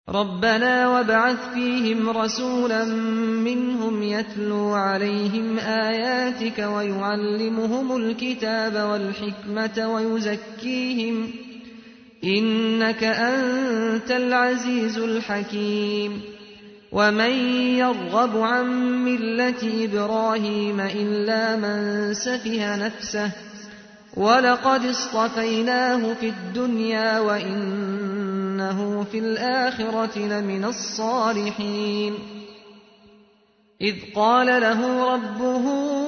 ربنا وابعث فيهم رسولا منهم يتلو عليهم آياتك ويعلمهم الكتاب والحكمة ويزكيهم إنك أنت العزيز الحكيم ومن يرغب عن ملة إبراهيم إلا من سفه نفسه ولقد اصطفيناه في الدنيا وإنه في الآخرة لمن الصالحين إذ قال له ربه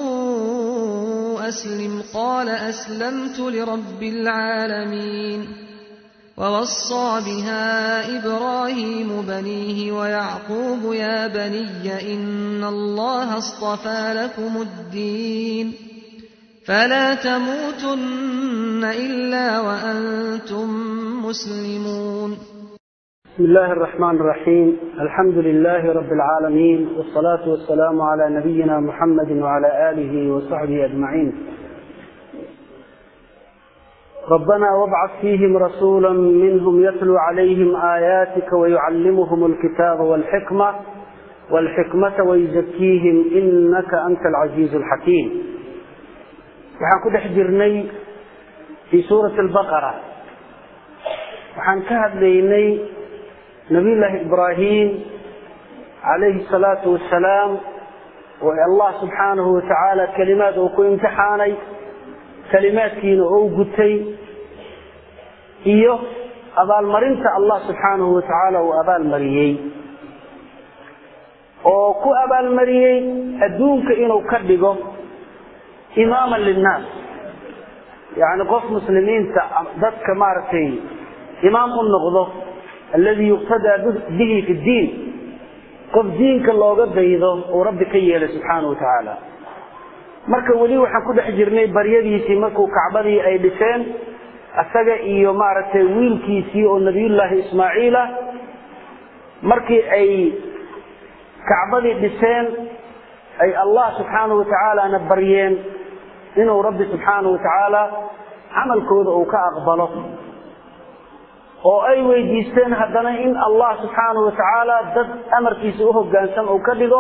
أسلم قال أسلمت لرب العالمين ووصى بها إبراهيم بنيه ويعقوب يا بني إن الله اصطفى لكم الدين فلا تموتن إلا وأنتم مسلمون بسم الله الرحمن الرحيم الحمد لله رب العالمين والصلاة والسلام على نبينا محمد وعلى آله وصحبه أجمعين ربنا وابعث فيهم رسولا منهم يتلو عليهم آياتك ويعلمهم الكتاب والحكمة والحكمة ويزكيهم إنك أنت العزيز الحكيم waxaan ku dhex jirnay fii suurati albaqara waxaan ka hadlaynay nabiyullaahi ibraahim calayhi salaatu wasalaam oo allah subxaanahu watacaala kelimaad uu ku imtixaanay kelimaadkiina ou gutay iyo abaalmarinta allah subxaanahu watacaala uu abaalmariyey oo ku abaalmariyey adduunka inuu ka dhigo imaaman linnaas yani qof muslimiinta dadka maaragtay imaam u noqdo alladii yuqtadaa bihi fi ddiin qof diinka looga daydo uu rabbi ka yeelay subxaana wa tacaala marka weli waxaan ku dhex jirnay baryadiisii markuu kacbadii ay dhiseen isaga iyo maaragtay wiilkiisii oo nabiyullaahi ismaaciila markii ay kacbadii dhiseen ay allah subxaana wa tacaalana baryeen inuu rabbi subxaana wa tacaala camalkooda uu ka aqbalo oo ay weydiisteen haddana in allah subxaana wa tacaala dad amarkiisa u hoggaansan uu ka dhigo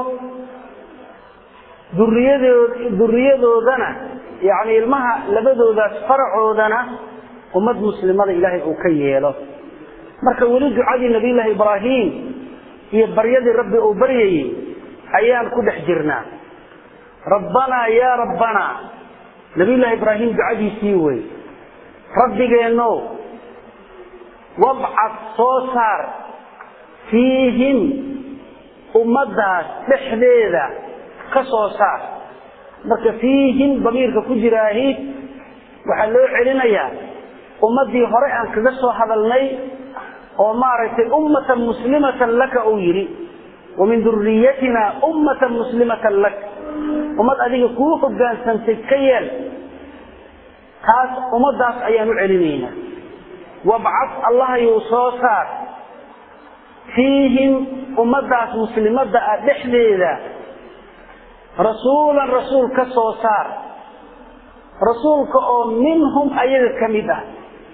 duriyadoo duriyadoodana yacni ilmaha labadoodaas faracoodana ummad muslimada ilaahay uu ka yeelo marka weli ducadii nabiyullaahi ibraahim iyo baryadii rabbi uu baryayey ayaan ku dhex jirnaa rabbanaa yaa rabbanaa nabiyullaahi ibraahim ducadiisii wey rabbigeenno wabcad soo saar fiihim ummaddaas dhexdeeda ka soo saar marka fiihim damiirka ku jiraahi waxaa loo celinayaa ummaddii hore aan kaga soo hadalnay oo maaragtay ummatan muslimatan laka uu yidhi wamin duriyatina ummatan muslimatan lak ummad adiga kuu hogaansantay ka yeel taas ummaddaas ayaan u celinaynaa wabcad allahayuu soo saar fiihim ummaddaas muslimadda ah dhexdeeda rasuulan rasuul ka soo saar rasuulka oo minhum ayaga ka mid ah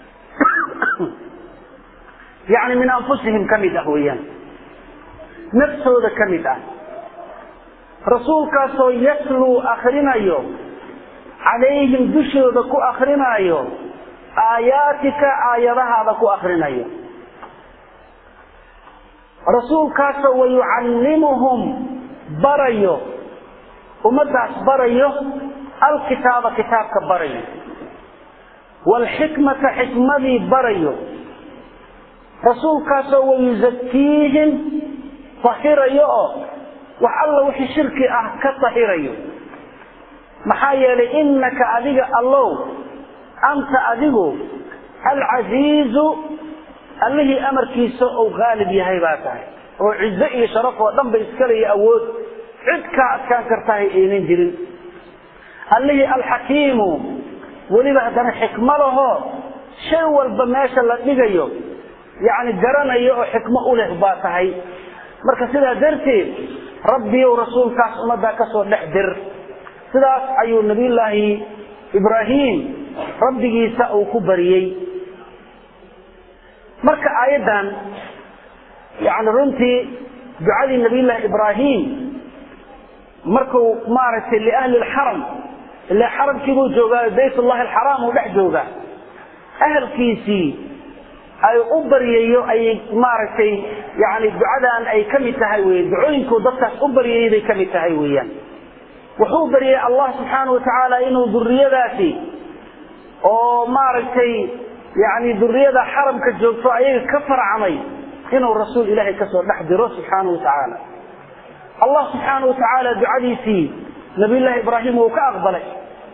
yacni min anfusihim ka mid ah weeyaan naftooda ka mid ah rasuulkaasoo yatluu akrinayo calayhim dushooda ku akrinaayo aayaatika aayadahaada ku akrinayo rasuulkaasoo wayucallimuhum barayo ummaddaas barayo alkitaaba kitaabka barayo waalxikmata xikmadii barayo rasuulkaasoo wayuzakiihim tahirayo oo wax alla wixii shirki ah ka tahirayo maxaa yeelay innaka adiga allow anta adigu alcasiizu allihii amarkiisa uu qaalib yahay baa tahay oo cizo iyo sharaf oo dhan ba iskaleyo awood cid kaa adkaan kartahay aynan jirin allihii alxakiimu weliba haddana xikmo lahoo shay walba meesha la dhigayo yacni garanayo oo xikmo u leh baa tahay marka sidaa darteed rabbiyow rasuulkaas ummaddaa ka soo dhex dir sidaas ayuu nabiyullaahi ibraahim rabbigiisa uu ku bariyey marka aayaddan yani runtii ducadii nabiyullaahi ibraahim markuu maaragtay liahli lxaram ila xaramkiibuu joogaa baytullahi alxaraam uu dhex joogaa ahalkiisii ay u baryayo ayay maaragtay yani ducadan ay ka mid tahay wey ducooyinkuu dadkaas u baryayay bay ka mid tahay weeyaan wuxuu baryay allah subxaana watacaala inuu duriyadaasi oo maaragtay yani duriyada xaramka joogto ayaga ka farcamay inuu rasuul ilaahay kasoo dhex diro subxaana watacaala allah subxaana watacaala ducadiisii nabiyullaahi ibraahim wuu ka aqbalay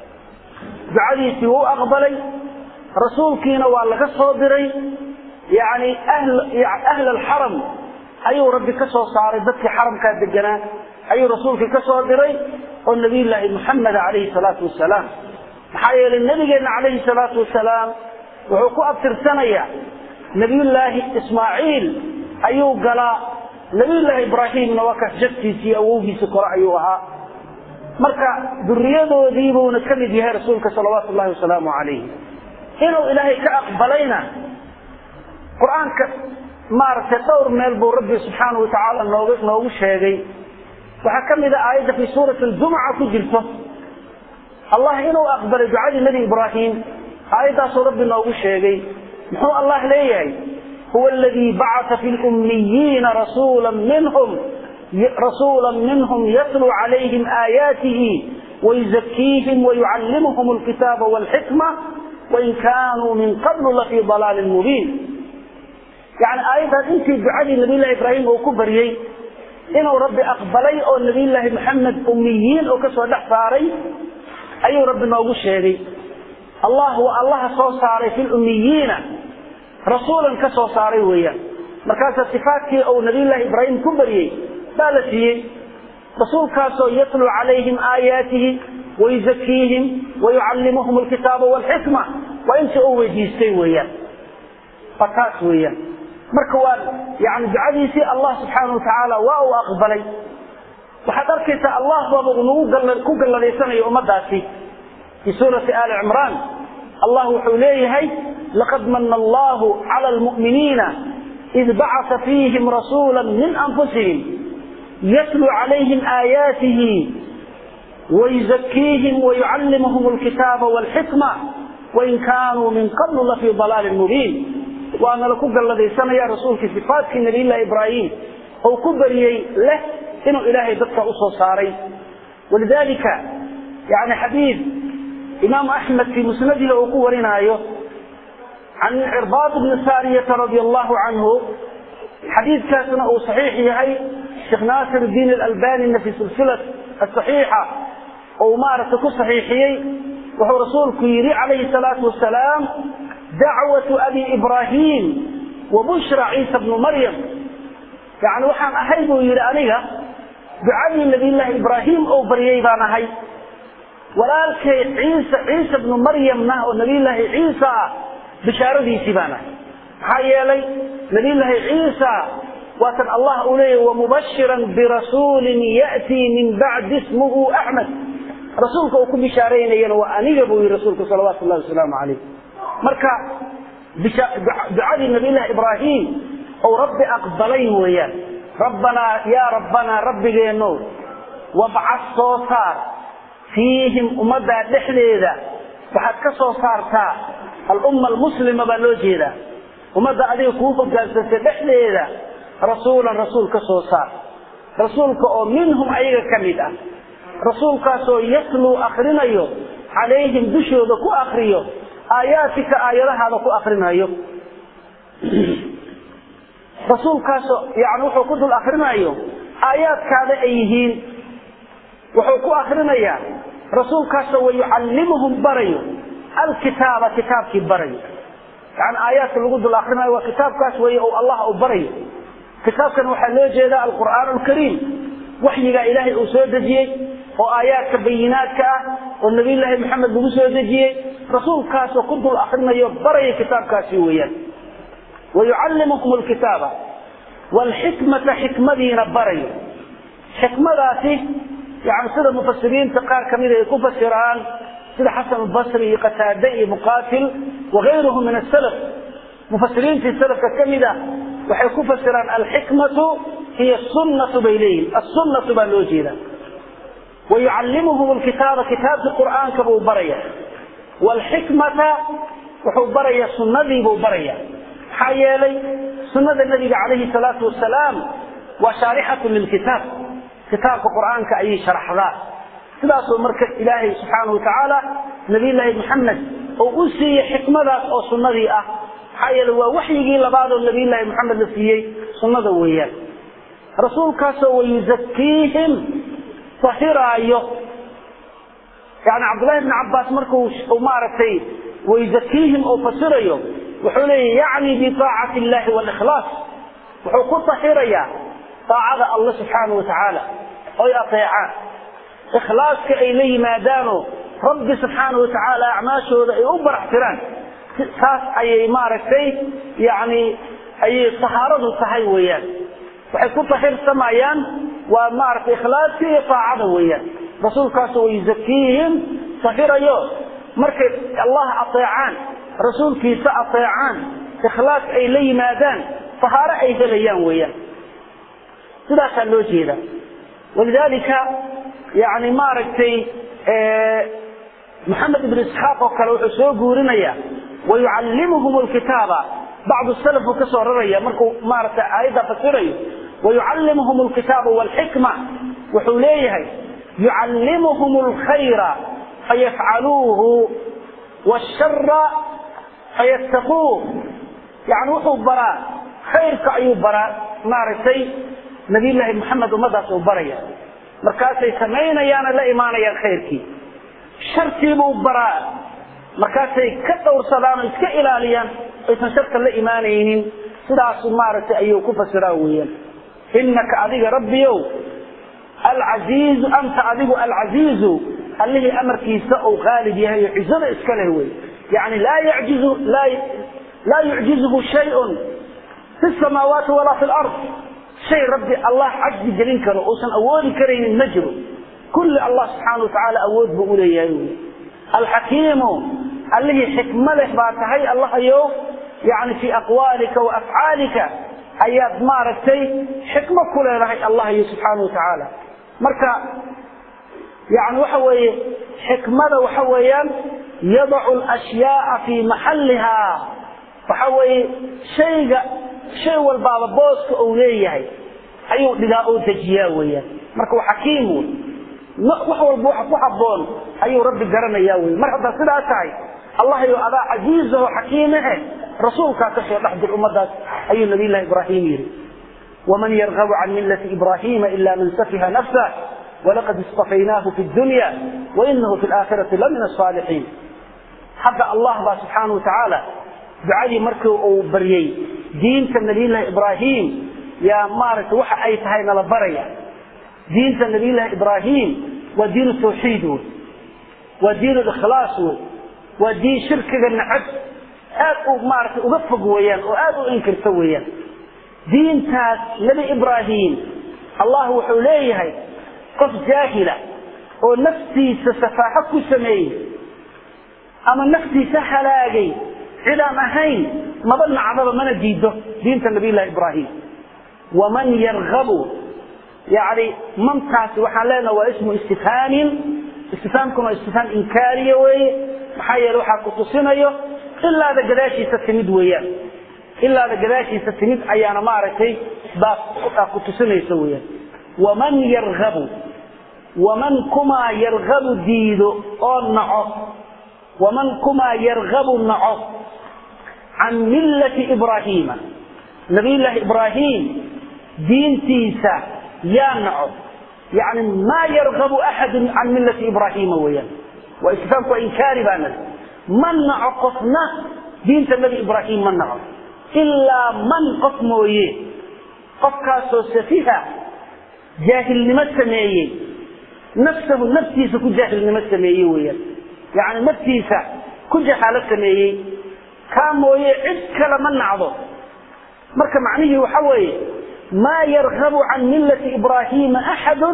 ducadiisii wuu aqbalay rasuulkiina waa laga soo diray yani ahl alxaram ayuu rabbi ka soo saaray dadkii xaramkaa deganaa ayuu rasuulkii ka soo diray oo nabiyullaahi muxameda calayhi salaatu wasalaam maxaa yeelay nabigeenna calayhi salaatu wasalaam wuxuu ku abtirsanayaa nabiyullaahi ismaaciil ayuu galaa nabiyullaahi ibraahimna waa kaas jadkiisii awowgiisa kore ayuu ahaa marka duriyadoodiibuuna ka mid yahay rasuulka salawaatu llahi wasalaamu calayhi inuu ilaahay ka aqbalayna qur-aanka maaragtay dhowr meel buu rabbi subxaana watacaala noog noogu sheegay waxaa ka mid a aayadda fii suurati aljumca ku jirto allah inuu aqbalay ducadii nebi ibraahim aayaddaasuu rabbi noogu sheegay muxuu allah leeyahay huwa aladii bacata fi lummiyiina rasuula minhum rasuula minhum yatluu calayhim aayaatihi wayuzakiihim wayucallimuhum alkitaaba walxikma wain kaanuu min qablu lafii dalaalin mubiin yani aayaddaas intii ducadii nabiyllahi ibraahim uu ku baryey inuu rabbi aqbalay oo nabiyullaahi maxamed ummiyiin oo kasoo dhex saaray ayuu rabbi noogu sheegay allah waa allaha soo saaray fi lummiyiina rasuulan ka soo saaray weeyaan markaasa sifaatkii uu nabiyullaahi ibraahim ku baryey baa la siiyey rasuulkaasoo yatluu calayhim aayaatihi wayuzakiihim wayucallimuhum alkitaaba walxikma waa intii uu weydiistay weeyaan waa taas weeyaan marka waa yani ducadiisii allah subxaana watacaala waa uu aqbalay waxaad arkaysaa allah baaba nagu ku galladaysanaya ummadaasi fii suurati ali cimraan allah wuxuu leeyahay laqad mana allahu cala lmu'miniina id bacata fiihim rasuula min anfusihim yatluu calayhim aayaatihi wayuzakiihim wayucallimuhum alkitaaba walxikma wain kaanuu min qablu lafii dalaalin mubiin waana laku galladaysanaya rasuulkii sifaatkii nabiyllahi ibraahim ou ku bariyey leh inuu ilaahay dadka usoo saaray walidalika yani xadiid imaamu axmed fii musnadihi uu ku warinaayo can cirbaad bni saariyata radia allahu canhu xadiidkaasna uu saxiix yahay sheekh naasir diin alalbanina fi silsilat asaxiixa ou maaragtay ku saxiixiyey wuxuu rasuulku yidhi calayhi salaatu wasalaam dacwatu abi ibraahim wa bushra ciisa bnu maryam yani waxaan ahay buu yidhi aniga ducadii nabiyllaahi ibraahim ou baryay baan ahay walaalkay ciisa ciisa bnu maryamna oo nabiyllaahi ciisa ah bishaaradiisii baan ahay maxaa yeelay nabiyllaahi ciisa waatan allah uu leeyahy wamubashiran birasuulin ya'tii min bacdi ismuhu axmed rasuulka uu ku bishaaraynayana waa aniga buu yihi rasuulku salawaatu llahi wasalaamu calayh marka ducadii nabiyllahi ibraahim ou rabbi aqbalay weeyaan rabbanaa yaa rabbanaa rabbigeeno wabcad soo saar fiihim ummaddaa dhexdeeda waxaad ka soo saartaa alumma almuslima baa loo jeedaa ummadda adiga kuu hogaansantay dhexdeeda rasuulan rasuul ka soo saar rasuulka oo minhum ayaga ka mid ah rasuulkaasoo yatluu akrinayo calayhim dushooda ku akriyo aayaatika aayadahaada ku akrinayo rasuulkaasoo yani wuxuu ku dul akrinayo aayaadkaada ay yihiin wuxuu ku akrinayaa rasuulkaasoo wayucallimuhum barayo alkitaaba kitaabkii barayo yani aayaadka lagu dul akrinayo waa kitaabkaas wey o allah u barayo kitaabkan waxaa loo jeeda alqur'aan alkariim waxyigaa ilaahay uu soo dejiyey oo aayaadka bayinaadka ah oo nabiyllaahi maxamed lagu soo dejiyey rasuulkaasoo ku dul akrinayo baraya kitaabkaasi weeyaan wayucallimuhum alkitaaba waalxikmata xikmadiina barayo xikmadaasi yani sida mufasiriinta qaar kamida ay ku fasiraan sida xasan albasri iyo qataade iyo muqaatil wagayruhum min asalaf mufasiriintii salafka ka mid ah waxay ku fasiraan alxikmatu hiya sunnatu bay leeyihin assunnatu baa loo jeeda wayucallimuhum alkitaaba kitaabkii qur'aanka buu baraya waalxikmata wuxuu barayaa sunnadii buu baraya maxaa yeelay sunnada nabiga calayhi salaatu wasalaam waa shaarixatu lilkitaab kitaabka qur'aanka ayay sharaxdaa sidaasoo marka ilaahay subxaanahu watacaala nabiyullaahi maxamed oo u siiyey xikmadaas oo sunnadii ah maxaa yeele waa waxyigii labaadoo nabiyullaahi maxamed la siiyey sunnada weeyaan rasuulkaasoo wayuzakiihim tahiraayo yani cabdullahi bni cabbaas markuu maaragtay wayuzakiihim oo fasirayo wuxuu leeyahy yacni biaacati illahi walikhlaas wuxuu ku tahirayaa aacada allah subxaanahu watacaala oy ateecaan ikhlaaska ay la yimaadaanoo rabbi subxaanahu watacaala acmaashooda ay u baraxtiraan saas ayay maaragtay yani ayay tahaaradu tahay weeyaan waxay ku tahirsamayaan waa maaragtay ikhlaaska iyo aacada weeyaan rasuulkaasu wayuzakiihim tahirayo markay allah ateecaan rasuulkiisa ateecaan ikhlaas ay la yimaadaan tahaaro ay helayaan weeyaan sidaasaa loo jeeda walidaalika yani maaragtay maxamed ibn isxaaq oo kale wuxuu soo guurinaya wayucallimuhum lkitaaba bacdu salaf uu ka soo raraya markuu maaragtay aayadda fasirayo wayucallimuhum alkitaaba walxikma wuxuu leeyahay yucallimuhum alkhayra fayafcaluuhu washara fayattaquuh yani wuxuu baraa khayrka ayuu baraa maaragtay nabiyullaahi maxamed ummadaas uu baraya markaasay samaynayaana la imaanayaan khayrkii sharkiibuu baraa markaasay ka dhowrsadaan oo iska ilaaliyaan aysan sharka la imaanaynin sidaasu maaragtay ayuu ku fasiraa weeyaan innaka adiga rabbiyow alcasiizu anta adigu alcasiizu allihii amarkiisa uu qaalib yahay oo cizada iska leh wey yani laa yjizu laa yucjizuhu shayun fi samaawaati walaa fi lard shay rabbi allah cajzi gelin karo uusan awoodi karaynin ma jiro kulli allah subxaana watacaala awood buu uleeyahay wy alxakiimu allihii xikmo leh baa tahay allahayow yani fii aqwaalika wa afcaalika ayaad maaragtay xikmo ku leedahay allahayo subxaana watacaala marka yani waxa weeye xikmada waxa weeyaan yadacu alashyaaa fii maxalliha waxa weeye shayga shay walbaaba booska uu leeyahay ayuu dhigaa oo dejiyaa weeyaan marka waa xakiim wey wax walba waxa ku habboon ayuu rabbi garanayaa wey mar haddaa sidaa tahay allahayo adaa casiizaho xakiimehe rasuulkaa ka soo dhex dir ummadaas ayuu nabiy llahi ibraahim yidhi waman yargabu can millati ibraahiima ila man safiha nafsah walaqad istafaynaahu fi dunya wainahu fi laakhirati la min asaalixiin hadda allah baa subxaana wa tacaala ducadii markii uu baryey diinta nabiyullaahi ibraahim yaa maaragtay waxa ay tahay nala baraya diinta nabiyullaahi ibraahim waa diinu tawxiid wey waa diin likhlaas wey waa diin shirkiga nacab aad u maaragtay uga fog weeyaan oo aad u inkirta weeyaan diintaas nebi ibraahim allah wuxuu leeyahay qof jaahila oo naftiisa safaaxo ku sameeyey ama naftiisa halaagay cidaan ahayn maba nacdaba mana diido diinta nabiyullahi ibraahim waman yargabu yani mantaasi waxaan leenaha waa ismu istifhaamin istifhaamkuna waa istifhaam inkaariya weeye maxaa yeele waxaa kutusinayo ilaada gadaashiisa timid weeyaan ilaada gadaashiisa timid ayaana maaragtay baas kutusinaysa weeyaan waman yargabu waman kumaa yargabu diido oo naco waman kumaa yargabu naco can millati ibraahiima nabiyullaahi ibraahim diintiisa yaa naco yani maa yargabu axadu can millati ibraahiima weeyaan waa istifhaamku waa inkaari baana ma naco qofna diinta nebi ibraahim ma naco ilaa man qof mooye qofkaasoo safiha jaahilnimo sameeyey nafsahu naftiisa ku jaahilnimo sameeyey weeyaan yani naftiisa ku jahaalo sameeyey kaa mooye cid kale ma nacdo marka macnihii waxa weeye maa yargabu can millati ibraahiima axadu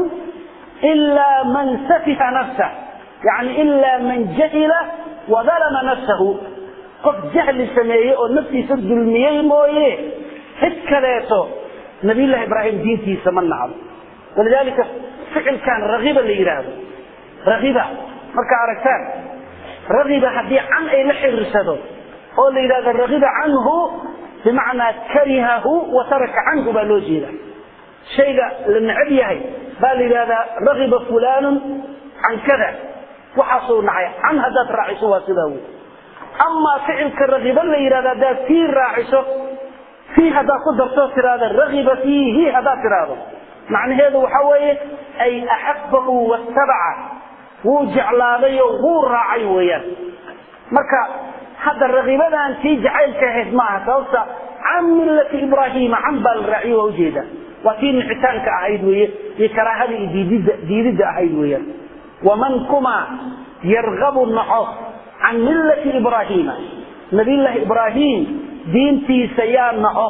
ilaa man safiha nafsah yani ilaa man jahila wadalama nafsahu qof jahli sameeyey oo naftiisa dulmiyey mooye cid kaleeto nabiyullaahi ibraahim diintiisa ma nacdo walidaalika ficilkan ragiba la yidhaahdo ragiba markaa aragtaan ragiba haddii can ay la xiriirsado oo la yidhahdo ragiba canhu bimacnaa karihahu wa taraka canhu baa loo jeeda shayga la necab yahay baa la yidhahdaa ragiba fulaanun can kada waxaasuu nacay can haddaad raaciso waa sidaa wey amaa ficilka ragiba la yidhahdo haddaad fii raaciso fii haddaad ku darto tiraahda ragiba fiihi haddaad tiraahdo macnaheedu waxa weeye ay axabahu wattabaca wuu jeclaaday oo wuu raacay weeyaan marka hadda ragibadan tii jacaylka ahayd maaha sababta can millati ibraahiima can baa la raaciyo waa ujeeda waa tii nicitaanka ahayd weeye iyo karaahada iyo diididda diididda ahayd weeyaan waman kuma yargabu naco can millati ibraahiima nabiyullaahi ibraahim diintiisa yaa naco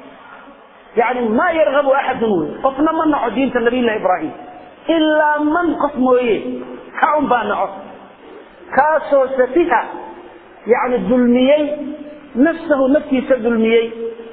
yani maa yargabu axadun wey qofna ma naco diinta nabiyullahi ibraahim ilaa man qof mooye ka un baa naco kaasoo safiha yani dulmiyey nafsahu naftiisa dulmiyey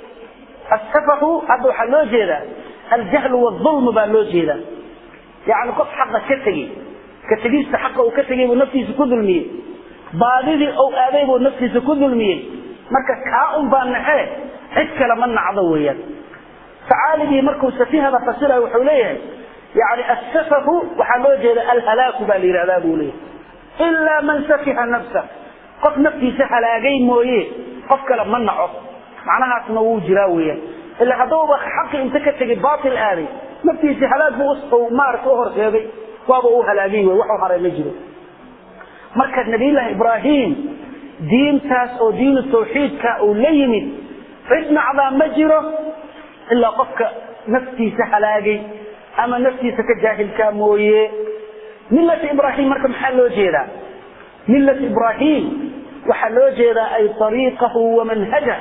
asafahu hadda waxaa loo jeedaa aljahlu waalظulmu baa loo jeedaa yani qof xaqa ka tegey ka tegista xaqa uu ka tegey buu naftiisa ku dulmiyey baadidii ou aaday buu naftiisa ku dulmiyey marka kaa un baa naxee cid kale ma nacdo weeyaan facaaligii markuu safihada fasirayo wuxuu leeyahay yani asafahu waxaa loo jeeda alhalaaku baa la yidhahdaa buu leeyahay ilaa man safiha nafsa qof naftiisa halaagay mooye qof kale ma naco macnahaasna wuu jiraa weeyaan ila hadduuba xaqi inta ka tegay baatil aaday naftiisi halaag buu maarata u horseeday waaba uu halaagay wey waxu haray ma jiro marka nabiyullaahi ibraahim diintaas oo diinu tawxiidka uu la yimid cid nacdaa ma jiro ilaa qofka naftiisa halaagay ama naftiisa ka jaahilkaa mooye millat ibraahim marka maxaa loo jeedaa millat ibraahim waxaa loo jeedaa ay ariiqahu wamanhajah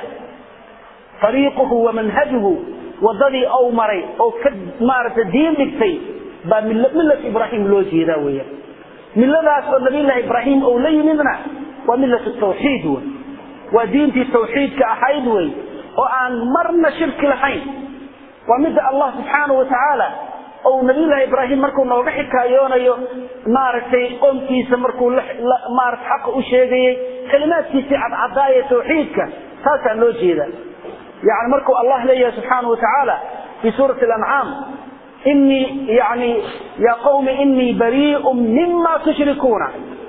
ariiquhu wamanhajuhu wadadii ou maray oo ka maaragtay diin dhigtay baa millat ibraahim loo jeedaa weya milladaas oo nabiyullaahi ibraahim ou la yimidna waa millat tawxiid wey waa diintii tawxiidka ahayd wey oo aan marna shirki lahayn waa midda allah subxaanahu watacaala ou nabiyullaahi ibraahim markuu nooga xikaayoonayo maaragtay qoomkiisa markuu maarata xaqa u sheegayey kalimaadkiisii cadcadaaya tawxiidka taasaa loo jeeda yani markuu allah leeyahay subxaanahu watacaala fi suurati alancaam inii yani ya qawmi inii barii'un mima tushrikuuna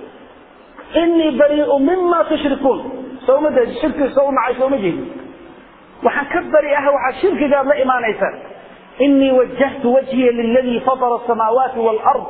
inii barii'u mima tushrikuun soma jeedi shirkiga soo u nacay sooma jeedi waxaan ka bari ah waxaad shirkigaad la imaanaysaan inii wajahtu wajhiya liladii fatara asamaawaati waalard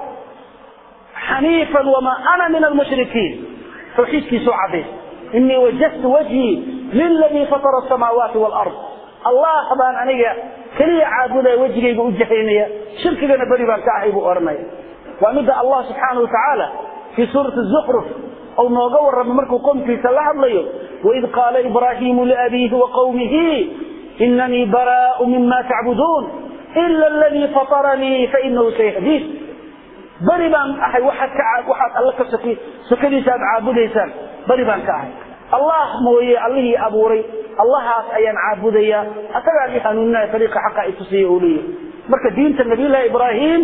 xaniifan wamaa ana min almushrikiin tawxiidkiisuu cadays inii wajahtu wajhii liladii fatara asamaawaati waalard allah baan aniga keliya caabudaya wejigayga u jahaynaya shirkigana beri baan ka ahay buu odhanaya waa midda allah subxaanahu watacaala fii suurati zukruf ou nooga warramay markuu qomkiisa la hadlayo waid qaala ibraahiimu liabiihi wa qawmihi inanii baraau mima tacbuduun ila aladii fataranii fainahu sayahdiin beri baan ahay waxaad ka waxaad alle ka soki sokadiisa aad caabudaysaan beri baan ka ahay allah mooye allihii abuuray allahaas ayaan caabudayaa asagaan i hanuuninaya ariiqa xaqa i tusiya uu leeyahay marka diinta nabiyullaahi ibraahim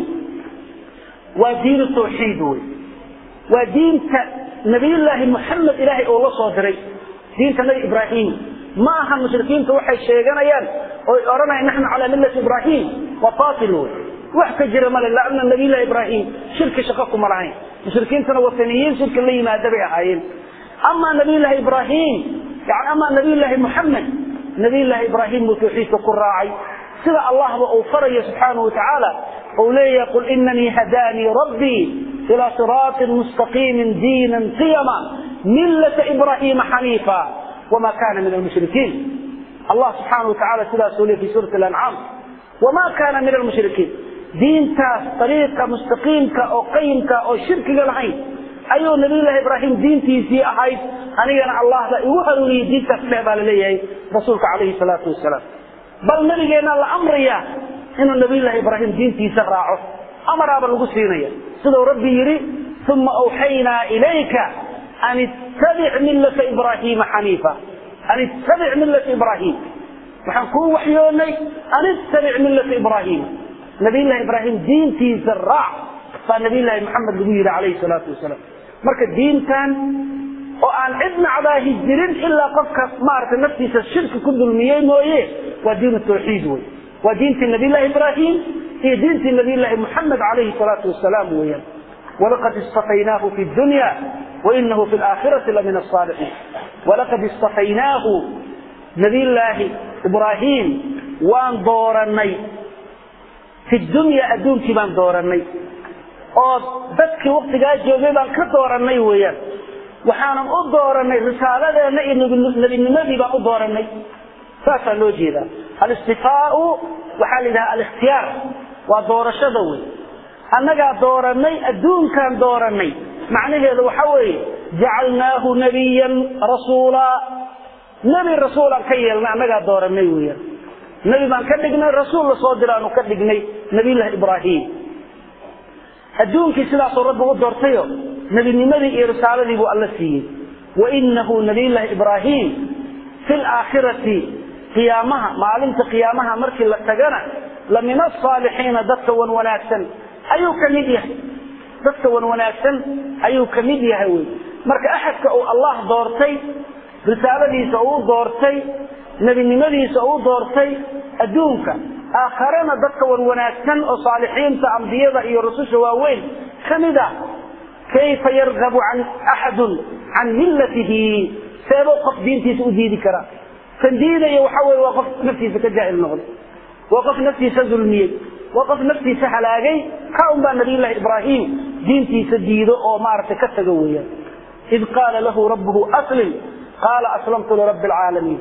waa diinu tawxiid wey waa diinta nabiyullaahi muxamed ilaahay oo la soo diray diinta nabi ibraahim ma aha mushrikiinta waxay sheeganayaan oy odhanayaan naxnu calaa millati ibraahim waa batil wey wax ka jira male laana nabiyullahi ibraahim shirki shaqo kuma lahayn mushrikiintana wataniyiin shirki la yimaada bay ahaayeen ama nabiyullaahi ibraahim yani ama nabiyullaahi muxamed nabiyullaahi ibraahim buu tawxiidka ku raacay sida allahba uu farayo subxaanahu watacaala ou leeyahay qul inanii hadaanii rabbii ilaa siraatin mustaqiimin diinan qiyama millata ibraahiima xaniifa wama kana min almushrikiin allah subxaanahu watacaala sidaasuu leey fi suurati alancaam wama kana min almushrikiin diintaas ariiqa mustaqiimka oo qayimka oo shirkiga lahayn ayuu nabiyullaahi ibraahim diintiisii ahayd anigana allah baa igu hanuuniyey diintaas dheh baa laleeyahay rasuulka calayhi salaatu wasalaam bal nabigeenna la amraya inuu nabiyullaahi ibraahim diintiisa raaco amaraaba lagu siinaya siduu rabbi yidhi uma awxaynaa ilayka an ittabic millata ibraahiima xaniifa an ittabic millata ibraahim waxaan kuu waxyoonay an ittabic millata ibraahiima nabiyullahi ibraahim diintiisa raac baa nabiyullaahi maxamed lagu yidhi calayhi salaatu wasalaam marka diintan oo aan cid nacdaahi jirin ilaa qofka maaragtay naftiisa shirki ku dulmiyey mooye waa diin tawxiid wey waa diintii nabiyullahi ibraahim iyo diintii nabiyullaahi muxamed calayhi salaatu wasalaam weeyaan walaqad istafaynaahu fi dunya wainahu fi laakhirati lamina asaalixiin walaqad istafaynaahu nabiyullaahi ibraahim waan dooranay fi dunya adduunkii baan dooranay oo dadkii waktigaa joogay baan ka dooranay weeyaan waxaanan u dooranay risaaladeenna iyo nebinimadii baan u dooranay saasaa loo jeedaa alistifaau waxaa la yidhaha alikhtiyaar waa doorashada wey annagaa dooranay adduunkaan dooranay macnaheedu waxa weeye jacalnaahu nabiyan rasuulaa nebi rasuulaan ka yeelnay annagaa dooranay weeyaan nebi baan ka dhignay rasuul lasoo diraanu ka dhignay nabiyullahi ibraahim adduunkii sidaasuu rabbi u doortayo nebinimadii iyo risaaladii buu alla siiyey wainahu nabiyullaahi ibraahim fi laakhirati qiyaamaha maalinta qiyaamaha markii la tagana la min asaalixiina dadka wan wanaagsan ayuu ka mid yahay dadka wan wanaagsan ayuu ka mid yahay wey marka axadka uu allah doortay risaaladiisa uu doortay nebinimadiisa uu doortay adduunka aakharena dadka wan wanaagsan oo saalixiinta ambiyada iyo rususha waaweyn ka mid a kayfa yargabu can axadun can millatihi seebuu qof diintiisa u diidi karaa kan diidaya waxa weye waa qof naftiisa ka jaahil noqday waa qof naftiisa dulmiyey waa qof naftiisa halaagay ka un baa nabiyullahi ibraahim diintiisa diido oo maaragtay ka tago weeyaan id qaala lahu rabbuhu aslim qaala aslamtu lirabbi alcaalamiin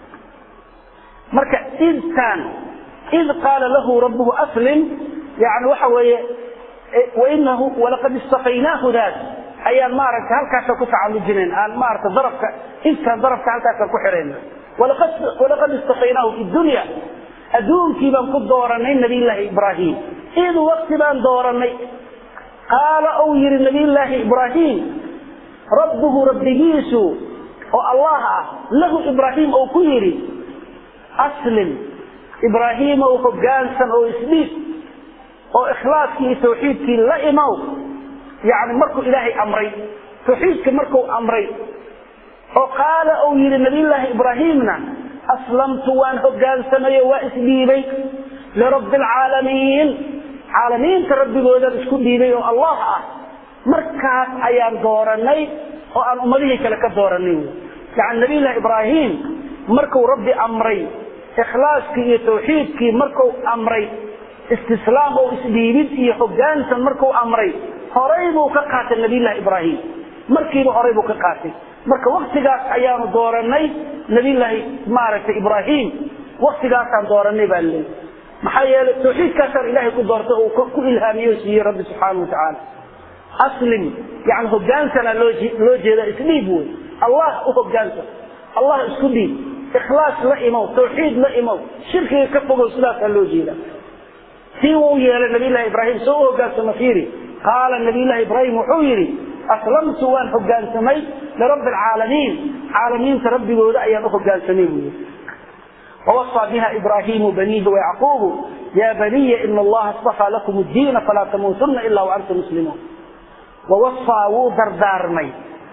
marka idtaan id qaala lahu rabbuhu aslim yani waxa weeye wainahu walaqad istafaynaahu daas ayaan maaragtay halkaasa ku tacalujinayn aan maaragtay darafka intaan darafka halkaasaan ku xirayna walaqad istafaynaahu fi dunya adduunkii baan ku dooranay nabiyullaahi ibraahim id wakti baan dooranay qaala uu yihi nabiyullaahi ibraahim rabbuhu rabbigiisu oo allah ah lahu ibraahim ou ku yidhi aslim ibraahiimow hoggaansan oo isdhiib oo ikhlaaskii iyo tawxiidkii la imow yani markuu ilaahay amray tawxiidka markuu amray oo qaala uu yidhi nabiyullaahi ibraahimna aslamtu waan hoggaansamay oo waa isdhiibay lirabbi alcaalamiin caalamiinta rabbigoodan isku dhiibay oo allah ah markaas ayaan dooranay oo aan ummadihii kale ka dooranay yani nabiyullahi ibraahim markuu rabbi amray ikhlaaskii iyo tawxiidkii markuu amray istislaam oo isdhiibid iyo hoggaansan markuu amray horay buu ka qaatay nabiyullahi ibraahim markiiba horay buu ka qaatay marka waktigaas ayaanu dooranay nabiyullaahi maaragtay ibraahim waktigaasaan dooranay baa laleeyahy maxaa yeelay tawxiidkaasaan ilaahay ku doortay uu ku ilhaamiye o siiyey rabbi subxaana wa tacaala aslim yani hoggaansanaa loo loo jeeda isdhiib wey allah u hoggaansan allah isku dhiib ikhlaas la imow tawxiid la imow shirkiga ka fogow sidaasaa loo jeeda sii uu yeelay nabiyullahi ibraahim soo u hoggaansama fiiri qaala nabiyullahi ibraahim wuxuu yidhi aslamtu waan hoggaansamay lirabbi alcaalamiin caalamiinta rabbigooda ayaan u hoggaansamay buu yidhi ووصى بها إبراهيم بنيه ويعقوب يا بني إن الله اصطفى لكم الدين فلا تموتن إلا وأنتم مسلمون ووصى ودردارمي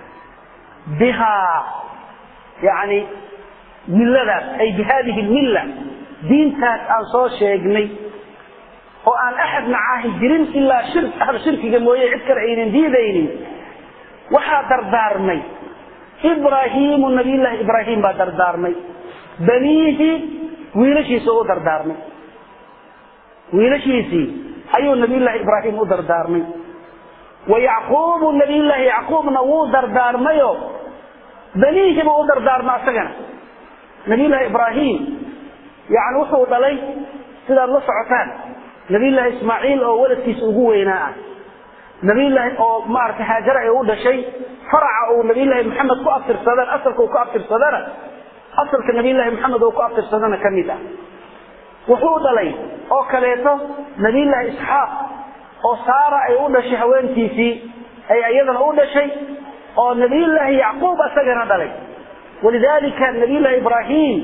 بها يعني ملة أي بهذه الملة دين تاس أن صو شيغني وأن أحد معاه جرين إلا شرك أهل شرك جموية عذكر عين ديدين وحا دردارمي إبراهيم النبي الله إبراهيم با دردارمي baniihi wiilashiisa u dardaarmay wiilashiisii ayuu nabiyullaahi ibraahim u dardaarmay wa yacquubu nabiyullaahi yacquubna wuu dardaarmayo baniihi buu u dardaarmay asagana nabiyullaahi ibraahim yani wuxuu dhalay sidaad la socotaan nabiyullaahi ismaaciil oo waladkiisa ugu weynaa ah nabiyullaahi oo maaragtay haajara ay u dhashay faraca uu nabiyullaahi maxamed ku abtirsadaan asalka uu ku abtirsadana asalka nabiyullaahi maxamed oo ku abtirsadana ka mid ah wuxuu dhalay oo kaleeto nabiyullaahi isxaaq oo saara ay u dhashay haweentiisii ay iyadana u dhashay oo nabiyullaahi yacquub asagana dhalay walidaalika nabiyullaahi ibraahim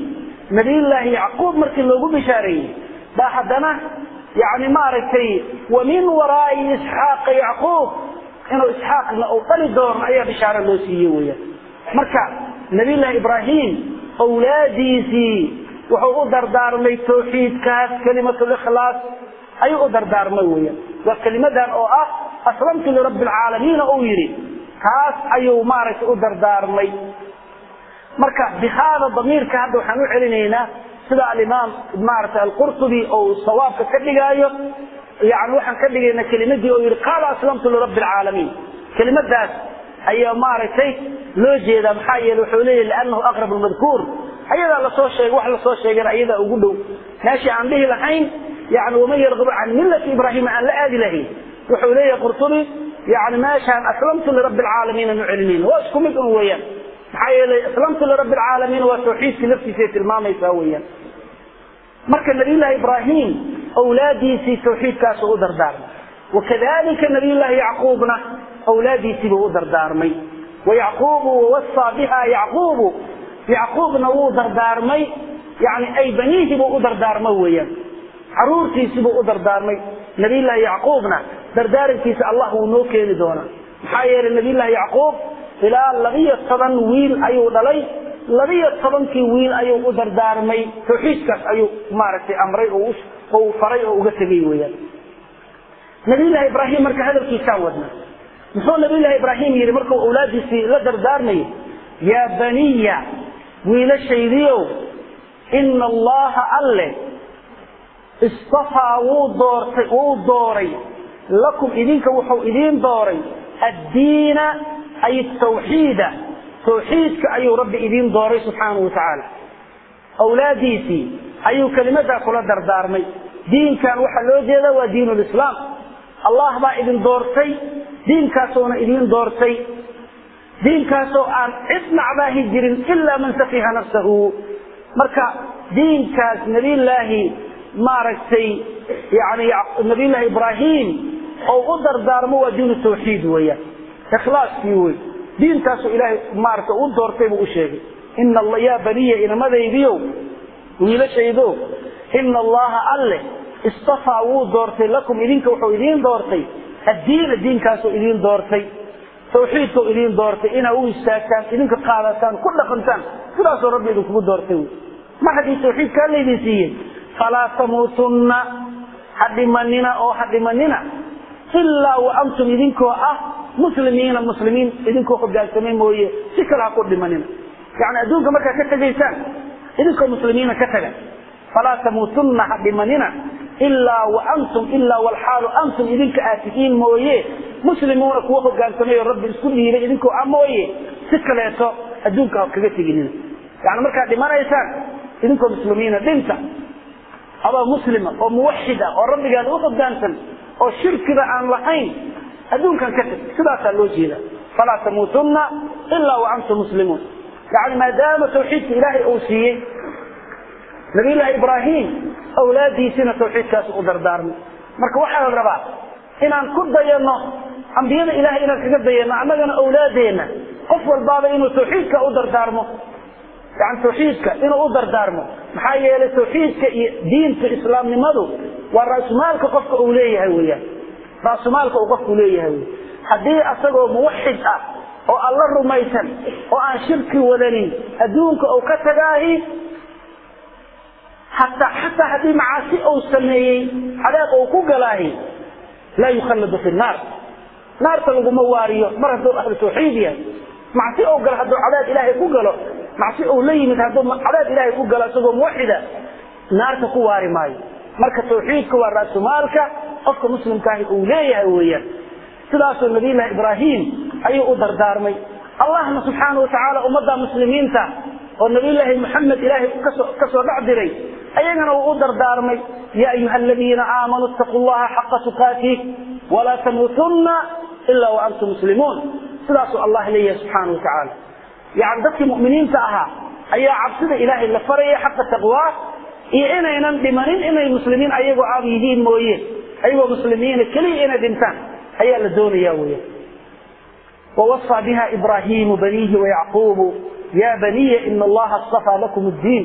nabiyullaahi yacquub markii loogu bishaareeyey baa haddana yani maaragtay wa min waraa'i isxaaqa yacquub inuu isxaaqna uu dhali doono ayaa bishaaro loo siiyey weyaan marka nabiyullaahi ibraahim awlaadiisii wuxuu u dardaarmay tawxiidkaas kelimatlikhlaas ayuu u dardaarmay weyaan waa kelimadan oo ah aslamtu lirabbi alcaalamiina uu yidhi taas ayuu maaragtay u dardaarmay marka bihaada damiirka hadda waxaan u celinaynaa sida alimaam maaragtay alqurtubi ou sawaabka ka dhigaayo yani waxaan ka dhigaynaa kelimadii oo yidhi qaala aslamtu lirabbi alcaalamiin kelimadaas ayaa maaragtay loo jeedaa maxaa yeele wuxuu leeyahy liannahu aqrab lmadkuur ayadaa lasoo sheegay wax lasoo sheegana ayadaa ugu dhow meeshii aan dhihi lahayn yani waman yarqabu can millati ibraahima aan la aadi lahayn wuxuu leeyahay qurtubi yani meeshaan aslamtu lirabbi alcaalamiin aanu celinayna waa isku mid un weeyaan maxaa yeelay aslamtu lirabbi alcaalamiin waa tawxiidkii laftiisay tilmaamaysaa weeyaan marka nabiyullaahi ibraahim awlaadiisii tawxiidkaasuu u dardaarmay wakadalika nabiyullaahi yacquubna awlaadiisiibuu u dardaarmay wayacquubu wawasaa biha yacquubu yacquubna wuu dardaarmay yani ay baniihibuu u dardaarmay weeyaan caruurtiisibuu u dardaarmay nabiyullaahi yacquubna dardaarankiisa allah wuu noo keeni doonaa maxaa yeelay nabiyullaahi yacquub ilaa labiyo toban wiil ayuu dhalay labiyo tobankii wiil ayuu u dardaarmay tawxiidkaas ayuu maaragtay amray oo faray oo uga tegay weyaan nabiyullaahi ibraahim marka hadalkiisaa wadna muxuu nabiyullaahi ibraahim yidhi markuu awlaadiisii la dardaarmayay yaa baniya wiilashaydiiow ina allaha alle istafaa wuu doortay wuu dooray lakum idinka wuxuu idiin dooray addiina ay tawxiida tawxiidka ayuu rabbi idiin dooray subxaanahu watacaala awlaadiisii ayuu kelimadaa kula dardaarmay diinkan waxaa loo jeeda waa diin lislaam allah baa idin doortay diinkaasuuna idiin doortay diinkaasoo aan cid nacbaahi jirin ilaa man safiha nafsahu marka diinkaas nabiyullaahi maaragtay yani nabiyullaahi ibraahim oo u dardaarmo waa diinu tawxiid weeyaan ikhlaaskii wey diintaasuu ilaahay maaragtay u doortay buu u sheegay ina yaa baniya inamadaydiiow wiilashaydo ina allaha alle istafaa wuu doortay lakum idinka wuxuu idiin doortay addiina diinkaasuu idiin doortay tawxiidkuu idiin doortay inaa u istaagtaan idinka qaadataan ku dhaqantaan sidaasuu rabbi idinkugu doortay wy mar haddii tawxiidkaa laydin siiyey falaa tamuutunna ha dhimanina oo ha dhimanina ilaa wa antum idinkoo ah muslimiina muslimiin idinkoo hogaansamay mooye si kale ha ku dhimanina yani adduunka markaad ka tegaysaan idinkoo muslimiina ka taga falaa tamuutunna ha dhimanina ilaa wa antum ilaa walxaalu antum idinka aad tihiin mooye muslimuuna kuwa hogaansamay oo rabbi isku dhiibay idinkoo ah mooye si kaleeto adduunka ha kaga teginina yani markaad dhimanaysaan idinkoo muslimiina dhinta adoo muslima oo muwaxid ah oo rabbigaada u hogaansan oo shirkiba aan lahayn adduunkan ka tag sidaasaa loo jeeda falaa tamuutunna ilaa wa antum muslimuun yani maadaama tawxiidka ilaahay uu siiyey nabiyullaahi ibraahim awlaadiisina tawxiidkaas u dardaarmay marka waxaa la rabaa inaan ku dayano ambiyada ilahay inaan kaga dayano annagana awlaadeenna qof walbaaba inuu tawxiidka u dardaarmo yani tawxiidka inuu u dardaarmo maxaa yeelay tawxiidka iyo diinta islaamnimadu waa raasumaalka qofka uu leeyahay weyaan raasumaalka uu qofku leeyahay wey haddii asagoo muwaxid ah oo alla rumaysan oo aan shirki wadanin adduunka uu ka tagaahi hataa xataa haddii macaasi uu sameeyey cadaab uu ku galaahi laa yukhalladu fi naar naarta laguma waariyo mar hadduu ahlu tawxiid yahay macsi ou galo hadduu cadaab ilaahay ku galo macsi ou la yimid hadduu cadaab ilaahay ku galo isagoo muwaxida naarta ku waari maayo marka tawxiidka waa raasumaalka qofka muslimkaahi uu leeyahay weeyaan sidaasuu nabiyullaahi ibraahim ayuu u dardaarmay allahna subxaana watacaala ummadda muslimiinta oo nabiyullaahi muxamed ilaahay kasoo dhex diray ayagana uu u dardaarmay ya ayuha aladiina aamanuu ittaquu llaha xaqa tuqaatih walaa tamuutunna ilaa wa antum muslimuun sidaasuu allah leeyahay subxaana watacaala yani dadkii mu'miniinta ahaa ayaa cabsida ilaahay la faraya xaqa taqwaa iyo inaynan dhimanin inay muslimiin ayagoo aab yihiin mooye ayagoo muslimiina keliya inay dhintaan ayaa la doonaya weya ووصى بها إبراهيم بنيه ويعقوب يا بني إن الله اصطفى لكم الدين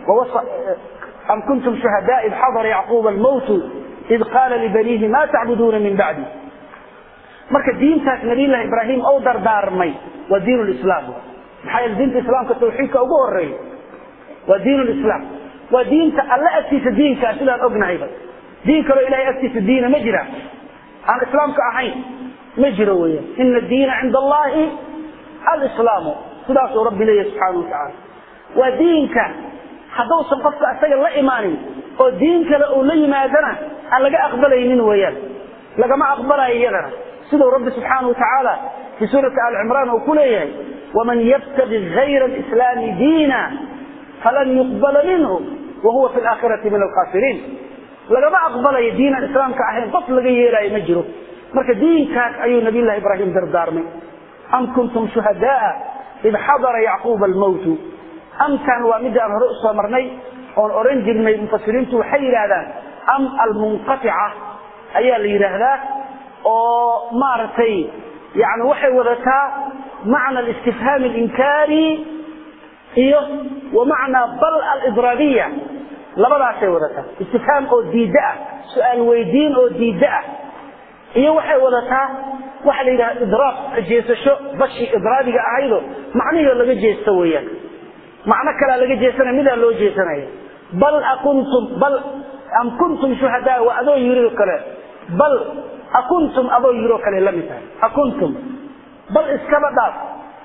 am kuntum shuhadaa id xadara yacquuba almowtu id qaala libaniihi ma tacbuduuna min bacdi marka diintaas nabiyllahi ibraahim ou dardaarmay waa diin lislaam maxaa yeele diinta islaamka tawxiidka ugu horeeya waa diin lislaam waa diinta alle agtiisa diinkaa sidaan ognahayba diin kaloo ilahay agtiisa diina ma jira aan islaamka ahayn ma jiro weeyaan ina diina cinda allahi alislaamu sidaasuu rabbi leeyahy subxaana watacaala waa diinka hadduusan qofka isaga la imaanin oo diin kale uu la yimaadana aan laga aqbalaynin weeyaan lagama aqbalayo iyadana siduu rabbi subxaana watacaala fii suurati ali cimraan uu ku leeyahay waman yabtagi gayra alislaami diina falan yuqbala minhu wahuwa fi laakhirati min alkhasiriin lagama aqbalayo diinaan islaamka ahayn qof laga yeelaayo ma jiro marka diinkaas ayuu nabiy llahi ibraahim dardaarmay am kuntum shuhadaa id xadara yacquuba almowtu amkan waa midda aan hore usoo marnay oon oran jirnay mufasiriintu waxay yidhaahdaan am almunqatica ayaa la yidhaahdaa oo maaragtay yani waxay wadataa macna alistifhaam alinkaari iyo wa macnaa bal alidraabiya labadaasay wadataa istifhaam oo diidda ah su-aal weydiin oo diidda ah iyo waxay wadataa waxa la yidhaha idraab jeesasho bashii idraabiga ahaydo macnihii laga jeesto weeyaan macno kalaa laga jeesanaya midaa loo jeesanaya bal akuntum bal am kuntum shuhadaa waa adoo yiri kale bal akuntum adoo yiroo kale la mid tahay akuntum bal iskaba dhaaf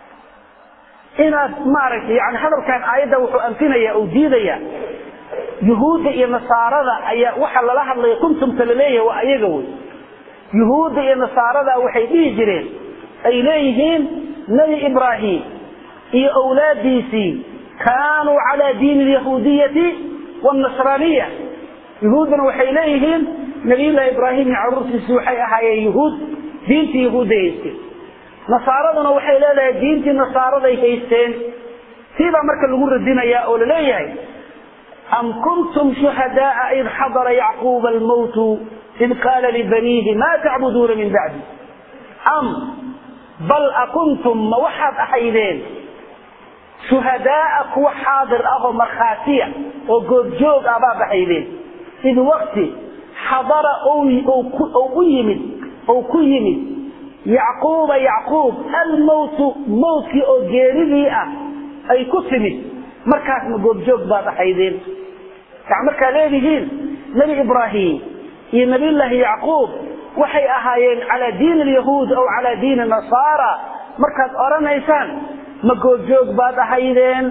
inaad maaragtay yani hadalkan aayadda wuxuu anfinaya uu diidaya yuhuudda iyo nasaarada ayaa waxa lala hadlaya kuntumta laleeyahay waa ayaga wey yuhuudda iyo nasaarada waxay dhihi jireen ay leeyihiin nebi ibraahim iyo awlaadiisii kaanuu calaa diini alyahuudiyati waalnasraaniya yuhuuddana waxay leeyihiin nabiyullaahi ibraahim iyo caruurtiisii waxay ahaayeen yuhuud diintii yahuudday haysteen nasaaraduna waxay leedahay diintii nasaaraday haysteen siibaa marka lagu radinayaa oo laleeyahay am kuntum shuhadaaa id xadara yacquuba almowtu id qaala libaniihi ma tacbuduuna min bacdi am bal akuntum ma waxaad ahaydeen shuhadaaa kuwa xaadir ah oo markhaatiya oo goobjoog ah baad ahaydeen id wakti xadara u yimid ou ku yimid yacquuba yacquub almowtu mowtkii oo geeridii ah ay ku timid markaasna goobjoog baad ahaydeen yani markaa leedihiin nebi ibraahim iyo nabiyullaahi yacquub waxay ahaayeen calaa diini alyahuud aw calaa diini nasaara markaad odhanaysaan ma goobjoog baad ahaydeen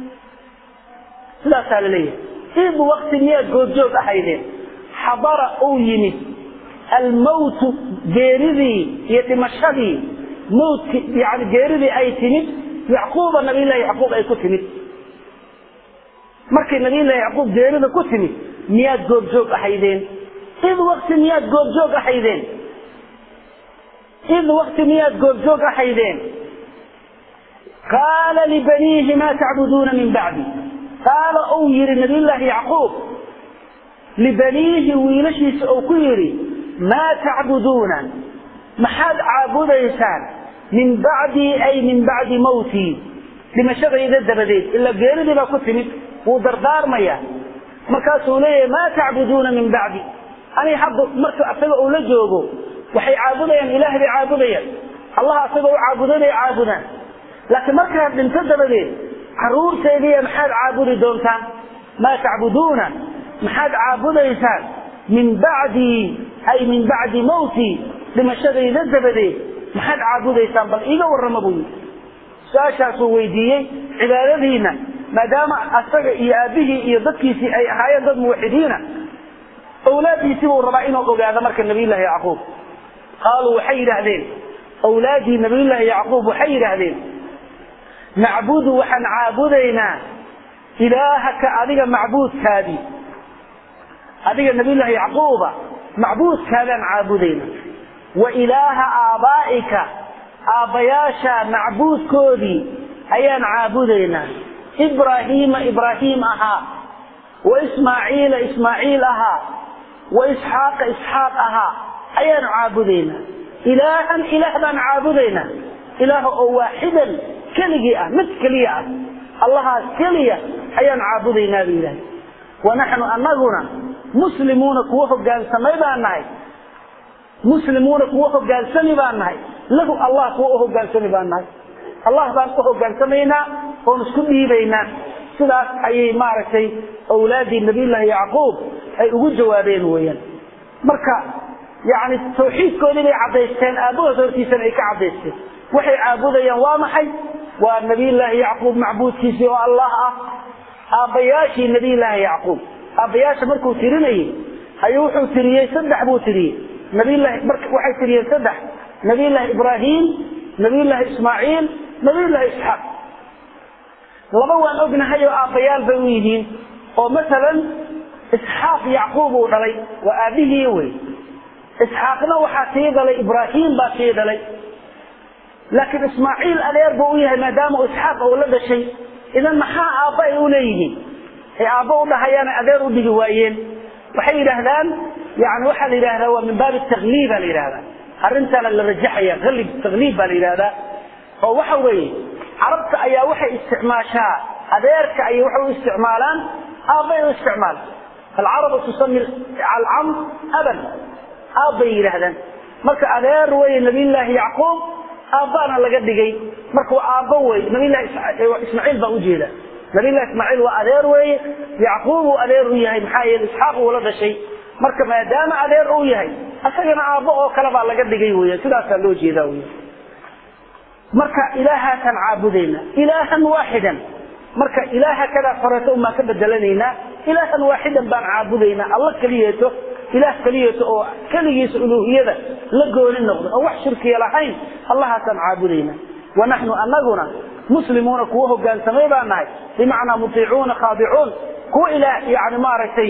sidaasaa la leeyahay id wakti miyaad goobjoog ahaydeen xadara uu yimid almowtu geeridii iyo dhimashadii mowtki yani geeridii ay timid yacquuba nabiyullahi yacquub ay ku timid markay nabiyullahi yacquub geerida ku timid miyaad goobjoog ahaydeen id wakti miyaad goobjoog ahaydeen id wakti miyaad goobjoog ahaydeen qaala libaniihi maa tacbuduuna min bacdi qaala uu yihi nabiyullaahi yacquub libaniihi wiilashiisa uu ku yidhi maa tacbuduuna maxaad caabudaysaan min bacdii ay min bacdi mawtii dhimashadayda dabadeed ila geeridii baa ku timid wuu dardaarmaya markaasuu leeyahay maa tacbuduuna min bacdi ani hadda marka asaga uu la joogo waxay caabudayaan ilaah bay caabudayaan allah asaga u caabudanay caabudaan laakiin markaad dhinto dabadeed caruurteediiya maxaad caabudi doontaan maa tacbuduuna maxaad caabudaysaan min bacdii ay min bacdi mawtii dhimashadayda dabadeed maxaad caabudaysaan bal iiga warrama buu yidhi su-aashaasuu weydiiyey cibaadadiina maadaama asaga iyo aabbihii iyo dadkiisii ay ahaayeen dad muwaxidiina awlaaddiisii buu rabaa inuu ogaado marka nabiyullaahi yacquub qaaluu waxay yidhaahdeen awlaaddii nabiyullaahi yacquub waxay yidhaahdeen nacbudu waxaan caabudaynaa ilaahaka adiga macbuudkaadii adiga nabiyullaahi yacquuba macbuudkaadaan caabudayna wa ilaaha aabaa'ika aabbayaasha macbuudkoodii ayaan caabudaynaa ibraahiima ibraahiim ahaa wa ismaaciila ismaaciil ahaa wa isxaaqa isxaaq ahaa ayaanu caabudaynaa ilaahan ilaah baan caabudaynaa ilaah oo waaxidan keligii ah mid keliya ah allahaas keliya ayaan caabudaynaa buu yidhahay wanaxnu anaguna muslimuuna kuwa hogaansamay baan nahay muslimuuna kuwa hogaansami baan nahay lahu allah kuwa u hogaansami baan nahay allah baan u hogaansamaynaa oon isku dhiibaynaa sidaas ayay maaragtay awlaaddii nabiyullaahi yacquub ay ugu jawaabeen weeyaan marka yani tawxiidkoodii bay caddaysteen aabbahood hortiisana ay ka caddaysteen waxay caabudayaan waa maxay waa nabiyullaahi yacquub macbuudkiisii oo allah ah aabbayaashii nabiyullaahi yacquub aabbayaasha markuu tirinayey ayuu wuxuu tiriyey saddex buu tiriyey nabiyullahi marka waxay tiriyeen saddex nabiyullaahi ibraahim nabiyullaahi ismaaciil nabiyullaahi isxaaq laba waan ognahay oo aabbayaal bay u yihiin oo masalan isxaaq yacquub uu dhalay waa aabihii wey isxaaqna waxaa sii dhalay ibraahim baa sii dhalay laakiin ismaaciil adeer buu u yahay maadaama uu isxaaq uu la dhashay idan maxaa aabba ay u leeyihiin ay aabba u dhahayaan adeer u dhigi waayeen waxay yidhaahdaan yani waxaa la yidhahdaa waa min baabi takliiba la yidhahdaa arrintaana la rajaxaya alib takliib baa la yidhahdaa oo waxa weeye carabta ayaa waxay isticmaashaa adeerka ayay waxay u isticmaalaan aabbay u isticmaala alcarabu tusami alcam aban aabbay yidhaahdaan marka adeer weye nabiyullaahi yacquub aabbaana laga dhigay marka waa aabbo wey nabilahi ismaaciil baa ujeeda nabillahi ismaaciil waa adeer weeye yacquub uu adeer u yahay maxaa yeele isxaaq uu la dhashay marka maadaama adeer uu yahay asagana aabbo oo kale baa laga dhigay weya sidaasaa loo jeedaa wey marka ilaahaasaan caabudayna ilaahan waaxidan marka ilaaha kadaa horeeto umaan ka bedelanaynaa ilaahan waaxidan baan caabudaynaa alla keliyeeto ilaah keliyeeto oo keligiisa uluuhiyada la gooni noqdo oo wax shirkiya lahayn allahaasaan caabudayna wanaxnu anaguna muslimuuna kuwa hogaansamay baan nahay bimacnaa mutiicuuna khaadicuun kuwa ilaah yani maaragtay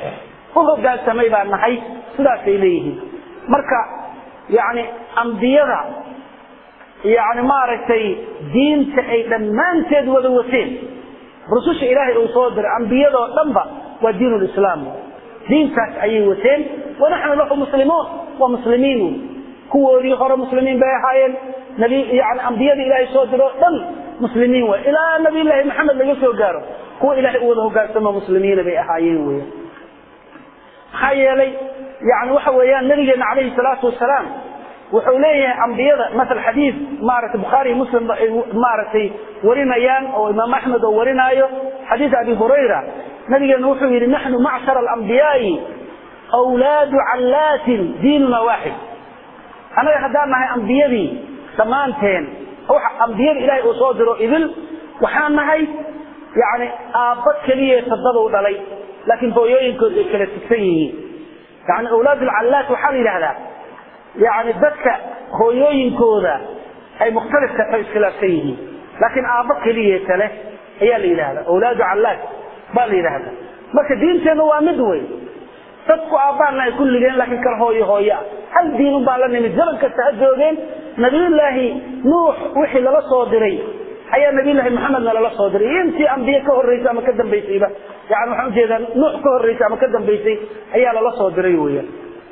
u hogaansamay baan nahay sidaasay leeyihiin marka yani ambiyada yani maaragtay diinta ay dhammaanteed wada wateen rususha ilaahay uu soo diray ambiyadoo dhanba waa diin lislaam diintaas ayay wateen wanaxnu lahu muslimuun waa muslimiin kuwoodii hore muslimiin bay ahaayeen nabi yani ambiyada ilaahay soo diroo dhan muslimiin way ilaa nabiyullaahi maxamed laga soo gaaro kuwa ilaahay u wada hogaansamo muslimiina bay ahaayeen weya maxaa yeelay yani waxa weeyaan nabigeena calayhi salaatu wasalaam wuxuu leeyahay ambiyada maal xadiid maaragtay bukhaari muslim ay maaragtay warinayaan oo imaam axmed oo warinaayo xadiid abi hurayra nabigeena wuxuu yidhi naxnu macshara alambiyaai wlaadu callaatin diinuna waaxid annaga haddaan nahay ambiyadii dhammaanteen ambiyada ilaahay uu soo diro idil waxaan nahay yani aabba keliya tadabau dhalay laakiin hooyooyinkood ay kala tigsan yihiin yani awlaad alcallaat waxaa la yidhahdaa yani dadka hooyooyinkooda ay mukhtalifka ay iskhilaafsan yihiin laakiin aabbo keliyeeta leh ayaa la yidhahda awlaadu callaad baa la yidhahda marka diinteenna waa mid wey dadku aabbaana ay kulligeen laakiin kala hooyo hooyoa hal diinun baa la nimid zaman kasta ha joogeen nabiyullaahi nuux wixii lala soo diray ayaa nabiyullaahi maxamedna lala soo diray iyo intii ambiye ka horreysay ama ka dambaysayba yani waxaan ujeedaa nuux ka horreysay ama ka dambaysay ayaa lala soo diray weeyaan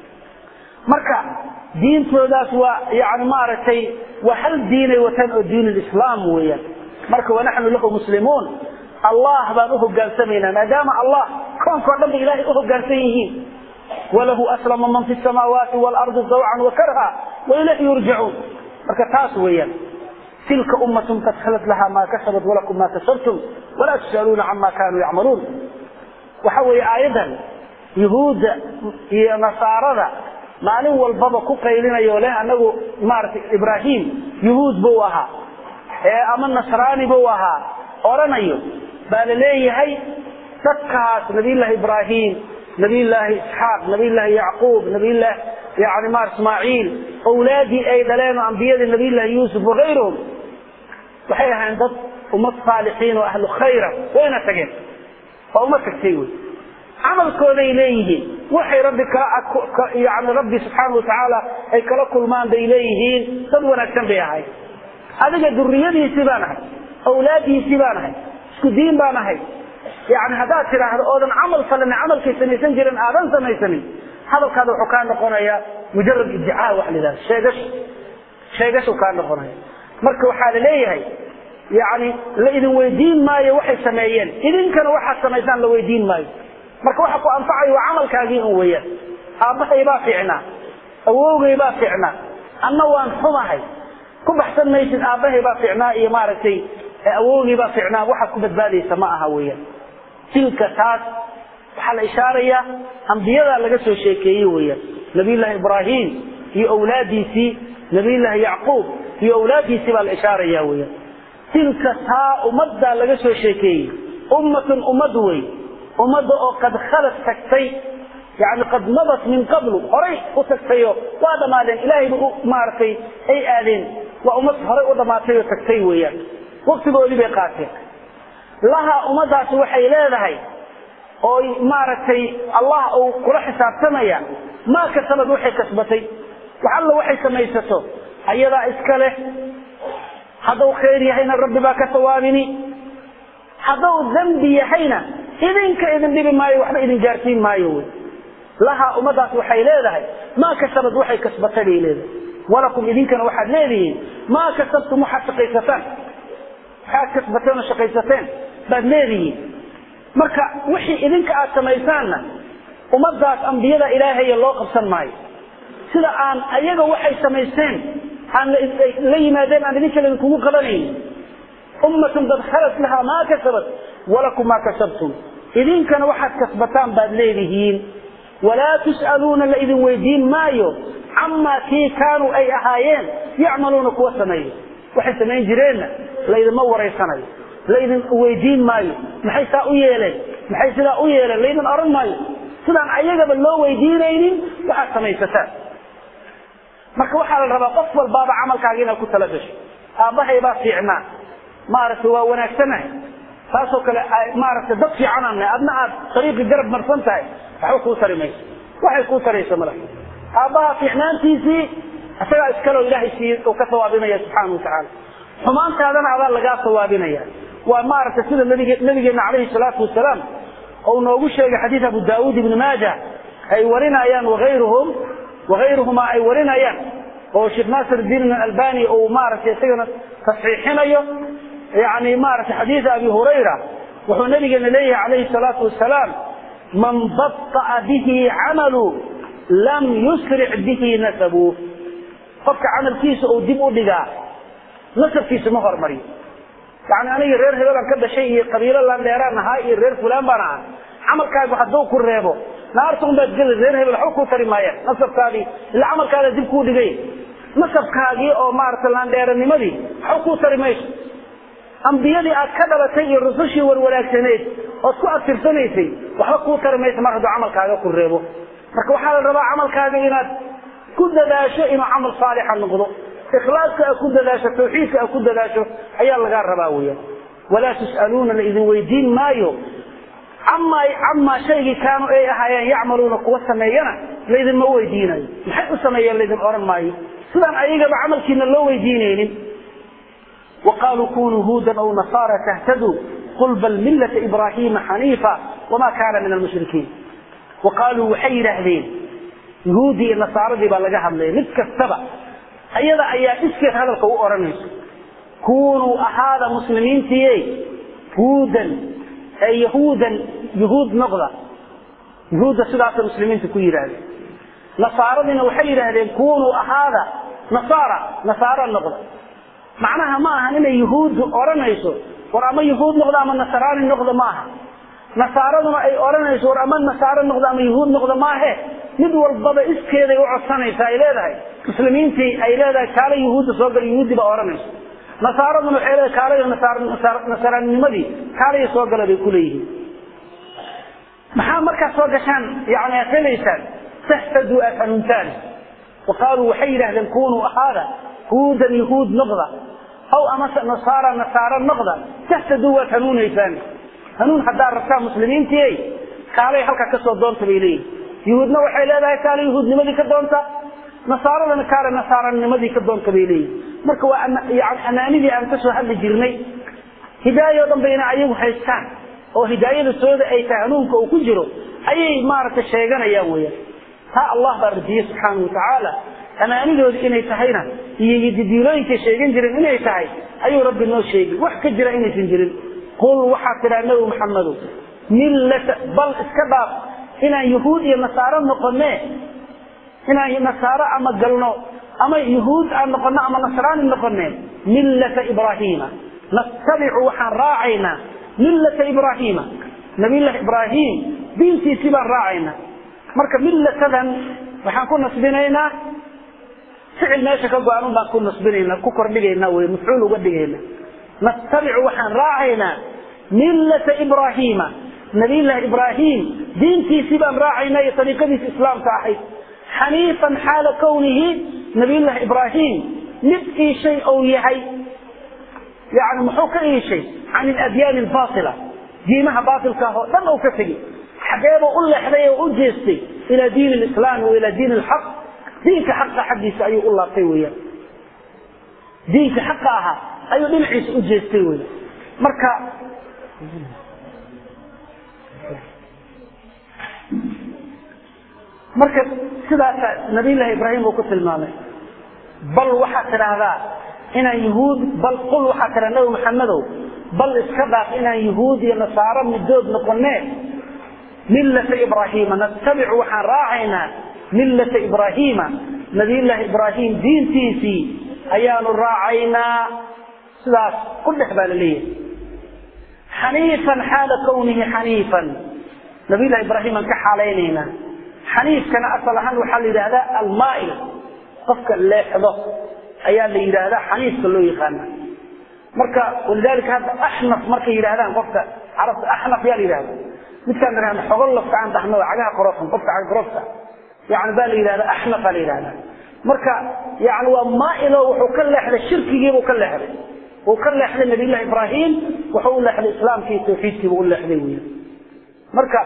marka diintoodaas waa yani maaragtay waa hal diinay wataan oo diin lislaam weeyaan marka wanaxnu lahu muslimuun allah baan u hogaansamaynaa maadaama allah koonkao dhan ba ilaahay u hogaansan yihiin walahu aslama man fi samaawaati waalardi zawcan wakarha wailayhi yurjacuun marka taas weeyaan tilka ummatun qad khalat laha maa kasabat walakum maa kasabtum walaa tus'aluuna cama kaanuu yacmaluun waxa weeye aayaddan yuhuudda iyo nasaarada maalin walbaba ku qaylinayo leh anagu maaragtay ibraahim yuhuud buu ahaa ee ama nasraani buu ahaa oranayo baa la leeyahay dadkaas nabiyullaahi ibraahim nabiyullaahi isxaaq nabiyullaahi yacquub nabiyullahi yani maar ismaaciil awlaadii ay dhaleen oo ambiyadii nabiyullaahi yuusuf wakayruhum waxay ahayn dad ummad saalixiin oo ahlu khayra wayna tageen waa uma tagtay wey camalkooday leeyihiin waxay rabbi kala yani rabbi subxaana watacaala ay kala kulmaan bay leeyihiin dad wanaagsan bay ahay adiga duriyadiisii baan ahay awlaadiisii baan ahay isku diin baan ahay yani haddaad tidhaahdo oodan camal falin camalkay samaysan jirin aadan samaysanin hadalkaada wuxuu kaa noqonayaa mujarad idicaa wax la yidhahda sheegash sheegashu kaa noqonaya marka waxaa la leeyahay yani la idin weydiin maayo waxay sameeyeen idinkana waxaad samaysaan la weydiin maayo marka waxa ku anfacayo waa camalkaagii un weeyaan aabbahay baa fiicnaa awowgay baa fiicnaa anna waan xumahay ku baxsan maysid aabbahay baa fiicnaa iyo maaragtay awowgay baa fiicnaa waxaad ku badbaadaysa ma aha weeyaan tilka taas waxaa la ishaarayaa ambiyadaa laga soo sheekeeyey weeyaan nabiyullaahi ibraahim iyo awlaadiisii nabiyullaahi yacquub iyo awlaadiisii baa la ishaaraya weeyaan tilka taa ummaddaa laga soo sheekeeyey ummatun ummad wey ummadda oo qad khalad tagtay yani qad madat min qablu horay u tagtayo waa dhammaadeen ilaahayba u maaragtay ay aadeen waa ummad horay u dhammaatay oo tagtay weeyaan waktigoodii bay qaateen laha ummaddaasi waxay leedahay oo maaragtay allah uu kula xisaabtamaya maa kasabad waxay kasbatay wax alla waxay samaysato ayadaa iska leh hadduu khayr yahayna rabbi baa ka sawaabini hadduu dembi yahayna idinka idin dhibi maayo waxba idin gaarsiin maayo wy lahaa ummadaas waxay leedahay maa kasabad waxay kasbatay bay leedahay walakum idinkana waxaad leedihiin maa kasabtum waxaad shaqaysataan waxaad kasbateen oo shaqaysateen baad leedihiin marka wixii idinka aad samaysaanna ummadaas ambiyada ilaahaya loo qabsan maayo sida aan ayaga waxay samaysteen aan la yimaadeen aan idinka idinkugu qabanayn ummatun qad khalat lahaa maa kasabat walakum maa kasabtum idinkana waxaad kasbataan baad leedihiin walaa tus'aluuna la idin weydiin maayo camaa kii kaanuu ay ahaayeen yacmaluuna kuwa sameeyo waxay samayn jireenna laydinma waraysanayo laydin weydiin maayo maxay saa u yeeleen maxay sidaa u yeeleen laydin oran maayo sidaan ayagaba loo weydiinaynin waxaad samaysataan marka waxaa la rabaa qof walbaaba camalkaaga inaad ku tala gasho aabbahay baa fiicnaa maaragtay waa wanaagsanahay taasoo kale maaragtay dad fiicanaan nahay adna aad dariiqii garab marsan tahay waxba kuu tari mayso waxay kuu tarayso mala aabbaha fiicnaantiisii isagaa iskaloo ilaahay siiye uu ka sawaabinaya subxaana watacaala xumaantaadana adaa lagaa sawaabinaya waa maaragtay sida nabig nabigeena calayhi salaatu wasalaam ou noogu sheegay xadiid abu daauud ibni maaja ay warinayaan waayruhum waayruhumaa ay warinayaan oo sheekh naasir diin albani uu maaragtay isagana tasxiixinayo yani maaragtay xadiida abi hurayra wuxuu nabigeena leeyahay calayhi salaatu wasalaam man baطa'a bihi camalu lam yusric bihi nasabu qofka camalkiisa uu dib u dhigaa nasabkiisa ma hormariyo yani aniga reer hebelaan ka dhashay iyo qabiilo laan dheeraan ahaa iyo reer fulaan baan ahaa camalkaagu hadduu ku reebo naarta un baad geli reer hebel waxba kuu tari maayaan nasabkaadii ila camalkaada dib kuu dhigay nasabkaagii oo maaragtay laandheeranimadii waxba kuu tari mayso ambiyadii aad ka dhalatay iyo rusushii warwanaagsaneed ood ku abtirsanaysay waxba kuu tari mayso mar hadduu camalkaaga ku reebo marka waxaa la rabaa camalkaaga inaad ku dadaasho inuu camal saalixa noqdo ikhlaaska aad ku dadaasho tawxiidka aad ku dadaasho ayaa lagaa rabaa weeyaan walaa tus'aluuna la idin weydiin maayo camaa camaa shaygii kaanuu ay ahaayeen yacmaluuna kuwa sameeyana laydinma weydiinayo maxay u sameeyeen laydin odhan maayo sidaan ayagaba camalkiina loo weydiinaynin وقالوا كونوا هودا أو نصارى تهتدوا قل بل ملة إبراهيم حنيفا وما كان من المشركين وقالوا وحي أهلين يهودي النصارى دي بلغها من نتك السبع أيضا أيا إسكت هذا القوء أرنس كونوا أهذا مسلمين تيي هودا أي يهودا يهود نغضة يهود سلعة المسلمين تكوي هذا نصارى دينا وحي أهلين كونوا أهذا نصارى نصارى النغضة macnaha ma aha inay yuhuuddu odhanayso war ama yuhuud noqdo ama nasraani noqdo maaha nasaaraduna ay odhanayso war ama nasaaro noqdo ama yuhuud noqdo maahe mid walbaba iskeeday u codsanaysa ay leedahay muslimiintii ay leedahay kaale yuhuudda soo gal yuhuuddi baa odhanayso nasaaraduna waxay leedahay kaalayo nasraaninimadii kaalayo soo gala bay kuleeyihiin maxaa markaad soo gashaan yani aad helaysaan tahtaduu aad hanuuntaan waqaaluu waxay yidhahdeen kunuu ahaada huudan yahuud noqda aw amase nasaara nasaaro noqda tahtaduu waad hanuunaysaan hanuun haddaad rabtaan muslimiintii kaalay halkaa kasoo doonta bay leeyihin yuhuudna waxay leedahay kaale yuhuudnimadii ka doonta nasaaradana kaale nasaaranimadii ka doonta bay leeyihin marka waa yani amaanidii aan kasoo hadli jirnay hidaayo o dhan bayna ayagu haystaan oo hidaayada sooda ay tahay hanuunka uu ku jiro ayay maaragtay sheeganayaan weyaan taa allah baa radiyey subxaana watacaala amaanidoodi inay tahayna iyo didiilooyinkay sheegan jireen inay tahay ayuu rabbi noo sheegay wax ka jira inaysan jirin qul waxaa tidhaa nabi maxamedow millata bal iska dhaaf inaan yuhuud iyo nasaaro noqonee inaan nasaaro ama galno ama yuhuud aan noqono ama nasraani noqonee millata ibraahiima nattabicu waxaan raacaynaa millata ibraahiima nabiyullahi ibraahim diintiisii baan raacaynaa marka millatadan waxaan ku nasbinaynaa ficil meesha ka go-an baan ku nasbinaynaa ku kordhigaynaa wey mafcuul uga dhigayna nattabicu waxaan raacaynaa millata ibraahiima nabiyullahi ibraahim diintiisii baan raacaynaa iyo ariiqadiisa islaamka ahayd xaniifan xaala kownihi nabiyullahi ibraahim mid iishay ou yahay yani muxuu ka iishay can iladyaani albaatila diimaha baatilka ah oo dhan ou ka tegi xageebuu u leexday oo u jeestay ilaa diin lislaami wa ilaa diin alxaq diinka xaqa xaggiisa ayuu u laabtay weyaan diinka xaqa ahaa ayuu dhinaciisa u jeestay weyan marka marka sidaasa nabiyullahi ibraahim uu ku tilmaamay bal waxaad tidhaahdaa inaan yuhuud bal qul waxaad tidhahdaa nabi maxamedow bal iska dhaaf inaan yuhuud iyo nasaaro midood noqonee millata ibraahiima nattabicu waxaan raacaynaa millata ibraahiima nabiyullaahi ibraahim diintiisii ayaanu raacaynaa sidaas ku dhex baa la leeyahay xaniifan xaala kownihi xaniifan nabiyullahi ibraahim aan ka xaalaynaynaa xaniifkana asal ahaan waxaa la yidhahdaa almaa'il qofka leexdo ayaa la yidhaahdaa xaniifka loo yaqaana marka walidaalika hadda axnaf markay yidhahdaan qofka carabta axnaf yaa la yidhahda midkaan idhahda xogolofka aan dhahno cagaha korofan qofka caga korofka yani baa la yidhahda axnafa la yidhahda marka yani waa maailo wuxuu ka leexday shirkigiibuu ka leexday uu ka leexday nabiyullahi ibraahim wuxuu u leexday islaamkii tawxiidkiibuu u leexday wey marka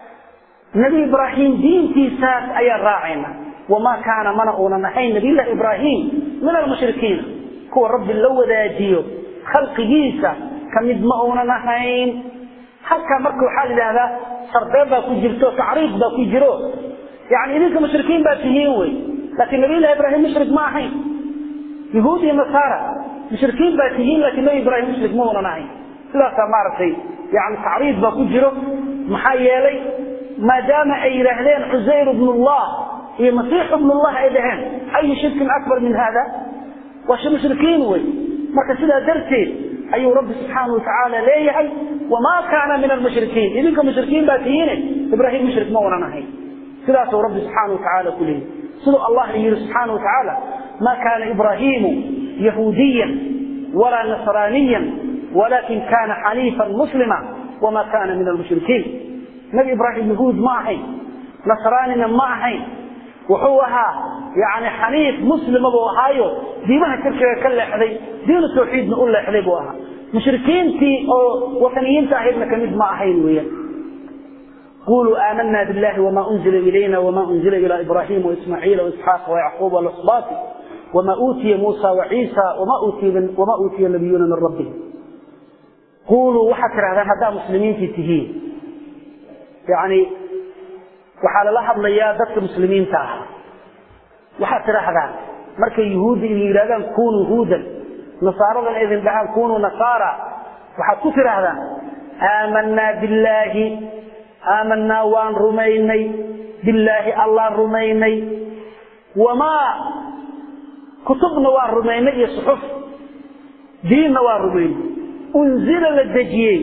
nebi ibraahim diintiisaas ayaan raacayna wamaa kaana mana uunan ahayn nabiyullahi ibraahim min almushrikiina kuwa rabbi la wadaajiyo khalqigiisa kamid ma uunan ahayn halkaa marka waxaa la yidhahdaa sardeen baa ku jirto tacriid baa ku jiro yani idinka mushrikiin baa tihiin wey laakiin nabiyullahi ibraahim mushrik ma ahayn yahuud iyo nasaara mushrikiin baa tihiin laakiin nabi ibraahim mushrik ma uunan ahayn sidaasaa maaragtay yani tacriid baa ku jiro maxaa yeelay maadaama ay yidhaahdeen cusayr bnullah iyo masiix bnullah ay dhaheen ayu shirkin akbar min hada waa mushrikiin wey marka sidaa darteed ayuu rabbi subxaana watacaala leeyahay wamaa kaana min almushrikiin idinka mushrikiin baa tihiine ibraahim mushrik ma unan ahayn sidaasuu rabbi subxaana watacaala ku leeyahay siduu allah yidhi subxaana watacaala ma kaana ibraahimu yahuudiyan walaa nasraaniyan walakin kana xaniifan muslima wama kana min almushrikiin nabi ibraahim yahuud ma ahayn nasraanina ma ahayn wuxuu ahaa yani xaniif muslima buu ahaayo diimaha shirkiga ka leexday diinu tawxiidna u leexday buu ahaa mushrikiintii oo wataniyiinta ahaydna kamid ma ahayn weeyaan quluu aamana billahi wama unzila ilayna wama unzila ila ibrahima waismaaciila waisxaaqa wayacquuba walasbaati wama uutiya muusa waciisa wama uutiya nabiyuuna min rabbihim quluu waxaad tidhahdaan haddaa muslimiintii tihiin yani waxaa lala hadlayaa dadka muslimiinta ah waxaad tidhaahdaan markay yuhuudda idin yidhahdaan kunuu huudan nasaaradan idin dhahaan kunuu nasaara waxaad ku tidhaahdaan aamanaa billaahi aamanaa waan rumaynay billaahi allaan rumaynay wamaa kutubna waan rumaynay iyo suxuf diinna waan rumaynay unzila la dejiyey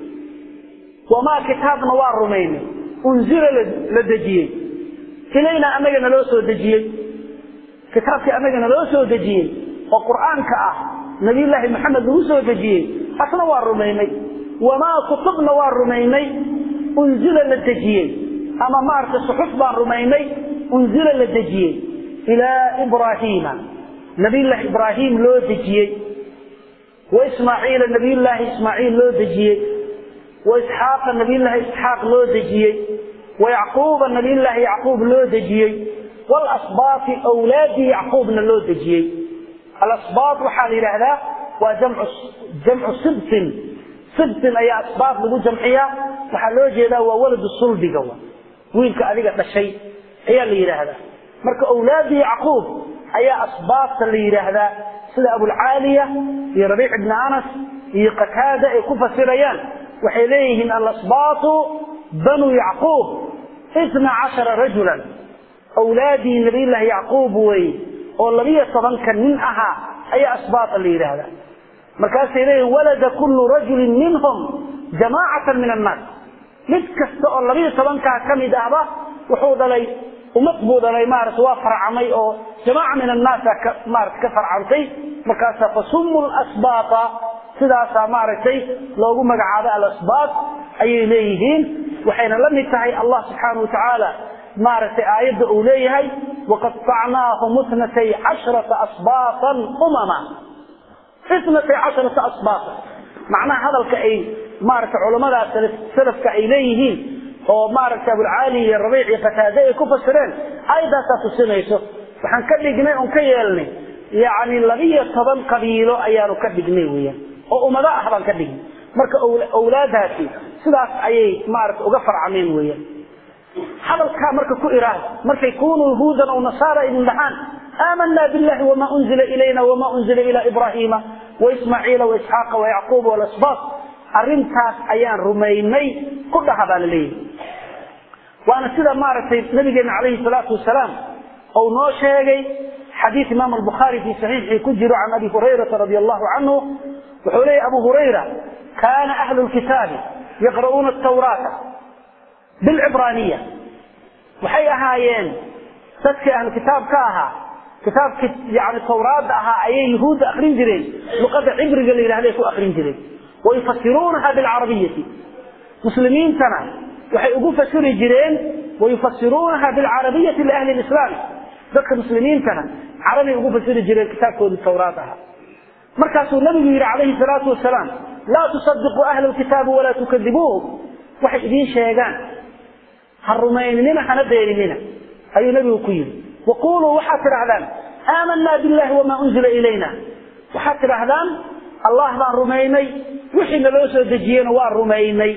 wamaa kitaabna waan rumaynay unzila la dejiyey ilaynaa annaga naloo soo dejiyey kitaabkii annaga naloo soo dejiyey oo qur'aanka ah nabiyullaahi maxamed lagu soo dejiyey asna waan rumaynay wamaa kutubna waan rumaynay unzila la dejiyey ama maaragtay suxuf baan rumaynay unzila la dejiyey ilaa ibraahiima nabiyullaahi ibraahim loo dejiyey wa ismaaciila nabiyullaahi ismaaciil loo dejiyey waisxaaqa nabiyullaahi isxaaq loo dejiyey wayacquuba nabiyullaahi yacquub loo dejiyey walasbaati awlaadii yacquubna loo dejiyey alasbaat waxaa la yidhaahdaa waa jamcu sibtin sibtin ayaa asbaat lagu jamciyaa waxaa loo jeedaa waa waladu sulbiga wiilka adiga dhashay ayaa la yidhaahdaa marka awlaadii yacquub ayaa asbaabta la yidhaahdaa sida abulcaaliya iyo rabiic ibni anas iyo qataada ay ku fasirayaan waxay leeyihiin alasbaatu banuu yacquub itna cashara rajulan awlaadii nabiyllaahi yacquub wey oo labiyo tobanka nin ahaa ayaa asbaata la yidhaahdaa markaasay leeyihin walada kullu rajulin minhum jamaacatan min annaas mid kasta oo labiyo tobankaa ka mid ahba wuxuu dhalay ummad buu dhalay maarata waa farcamay oo jamaaca min annaasa ka maarata ka farcantay markaasa fasumu lasbaata sidaasaa maaragtay loogu magacaabay alasbaat ayay leeyihiin waxayna la mid tahay allah subxaana watacaala maaragtay aayadda uu leeyahay waqaطacnaahum itnatay cashrata asbaatan umama itnatay cashrata asbaatan macnaha hadalka ay maaragtay culamada salafka ay leeyihiin oo maaragtay abulcaali iyo rabiic iyo qataade ay ku fasireen aayadaasaa tusinayso waxaan ka dhignay oon ka yeelnay yacni labiyo toban qabiilo ayaanu ka dhignay weeyaan oo ummado ah baan ka dhignay marka awlaadaasi sidaas ayay maaragta uga farcameen weeyaan hadalkaa marka ku iraahda markay kunuu huudan aw nasaara idin dhahaan aamanaa billahi wama unzila ilayna wama unzila ila ibraahiima waismaaciila waisxaaqa wayacquuba walasbaat arrintaas ayaan rumaynay ku dhaha baa la leeyahay waana sida maaragtay nabigeena calayhi salaatu wasalaam ou noo sheegay xadiid imaam albukhaari fii saxiixii ku jiro can abi hurayrata radi allahu canhu wuxuu leeyahy abu hurayra kaana ahlu lkitaabi yaqra'uuna atawraata bilcibraaniya waxay ahaayeen dadkii ahlu kitaab ka ahaa kitaabkii yani tawraadda ahaa ayay yuhuudda akrin jireen luqadda cibriga la yidhahday ku akrin jireen wayufasiruunaha bilcarabiyati muslimiintana waxay ugu fasiri jireen wayufasiruunaha bilcarabiyati liahli lislaam dadka muslimiintana carabay ugu fasiri jireen kitaabkoodii tawraad ahaa markaasuu nabigu yidhi calayhi salaatu wasalaam laa tusadiquu ahla lkitaabi walaa tukadibuuhum waxay idiin sheegaan ha rumaynina hana beeninina ayuu nabigu ku yidhi waquluu waxaad tidhahdaan aamanaa billahi wamaa unzila ilayna waxaad tidhaahdaan allah baan rumaynay wixii naloo soo dejiyena waa rumaynay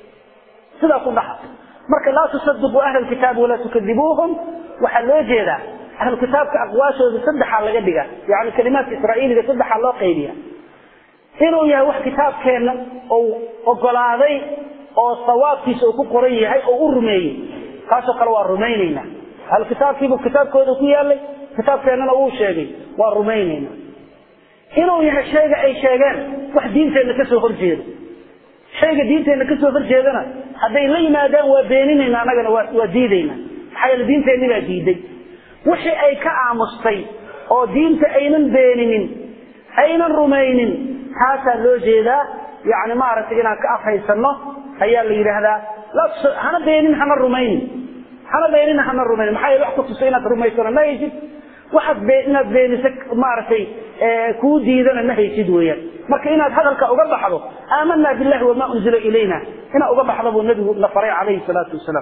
sidaa ku dhaxa marka laa tusadiquu ahla lkitaabi walaa tukadibuuhum waxaa loo jeedaa ahlu kitaabka aqwaashooda saddexaa laga dhiga yani kalimaadka israa'iiliga saddexaa loo qaybiya inuu yahay wax kitaabkeenna ou ogolaaday oo sawaabkiisa uu ku qoran yahay oo u rumeeyey kaasoo kale waa rumaynaynaa ahlu kitaabkiibuu kitaabkooda ku yaalay kitaabkeennana uu sheegay waa rumaynaynaa inuu yahay shayga ay sheegeen wax diinteenna kasoo horjeedo shayga diinteenna kasoo horjeedana hadday la yimaadaan waa beeninayna annagana waa diidayna maxaa yeele diinteenni baa diiday wixii ay ka aamustay oo diinta aynan beeninin aynan rumaynin taasaa loo jeedaa yani maaragtay inaan ka afhaysano ayaa la yidhaahdaa hana beenin hana rumaynin hana beenin hana rumaynin maxaa yeele wax kutusa inaad rumaysano ma haysid waxaad be inaad beeniso maaragtay kuu diidana ma haysid weeyaan marka inaad hadalka uga baxdo aamanaa billahi wamaa unzila ilayna inaad uga baxdo buu nabigu na faray calayhi salaatu wasalaam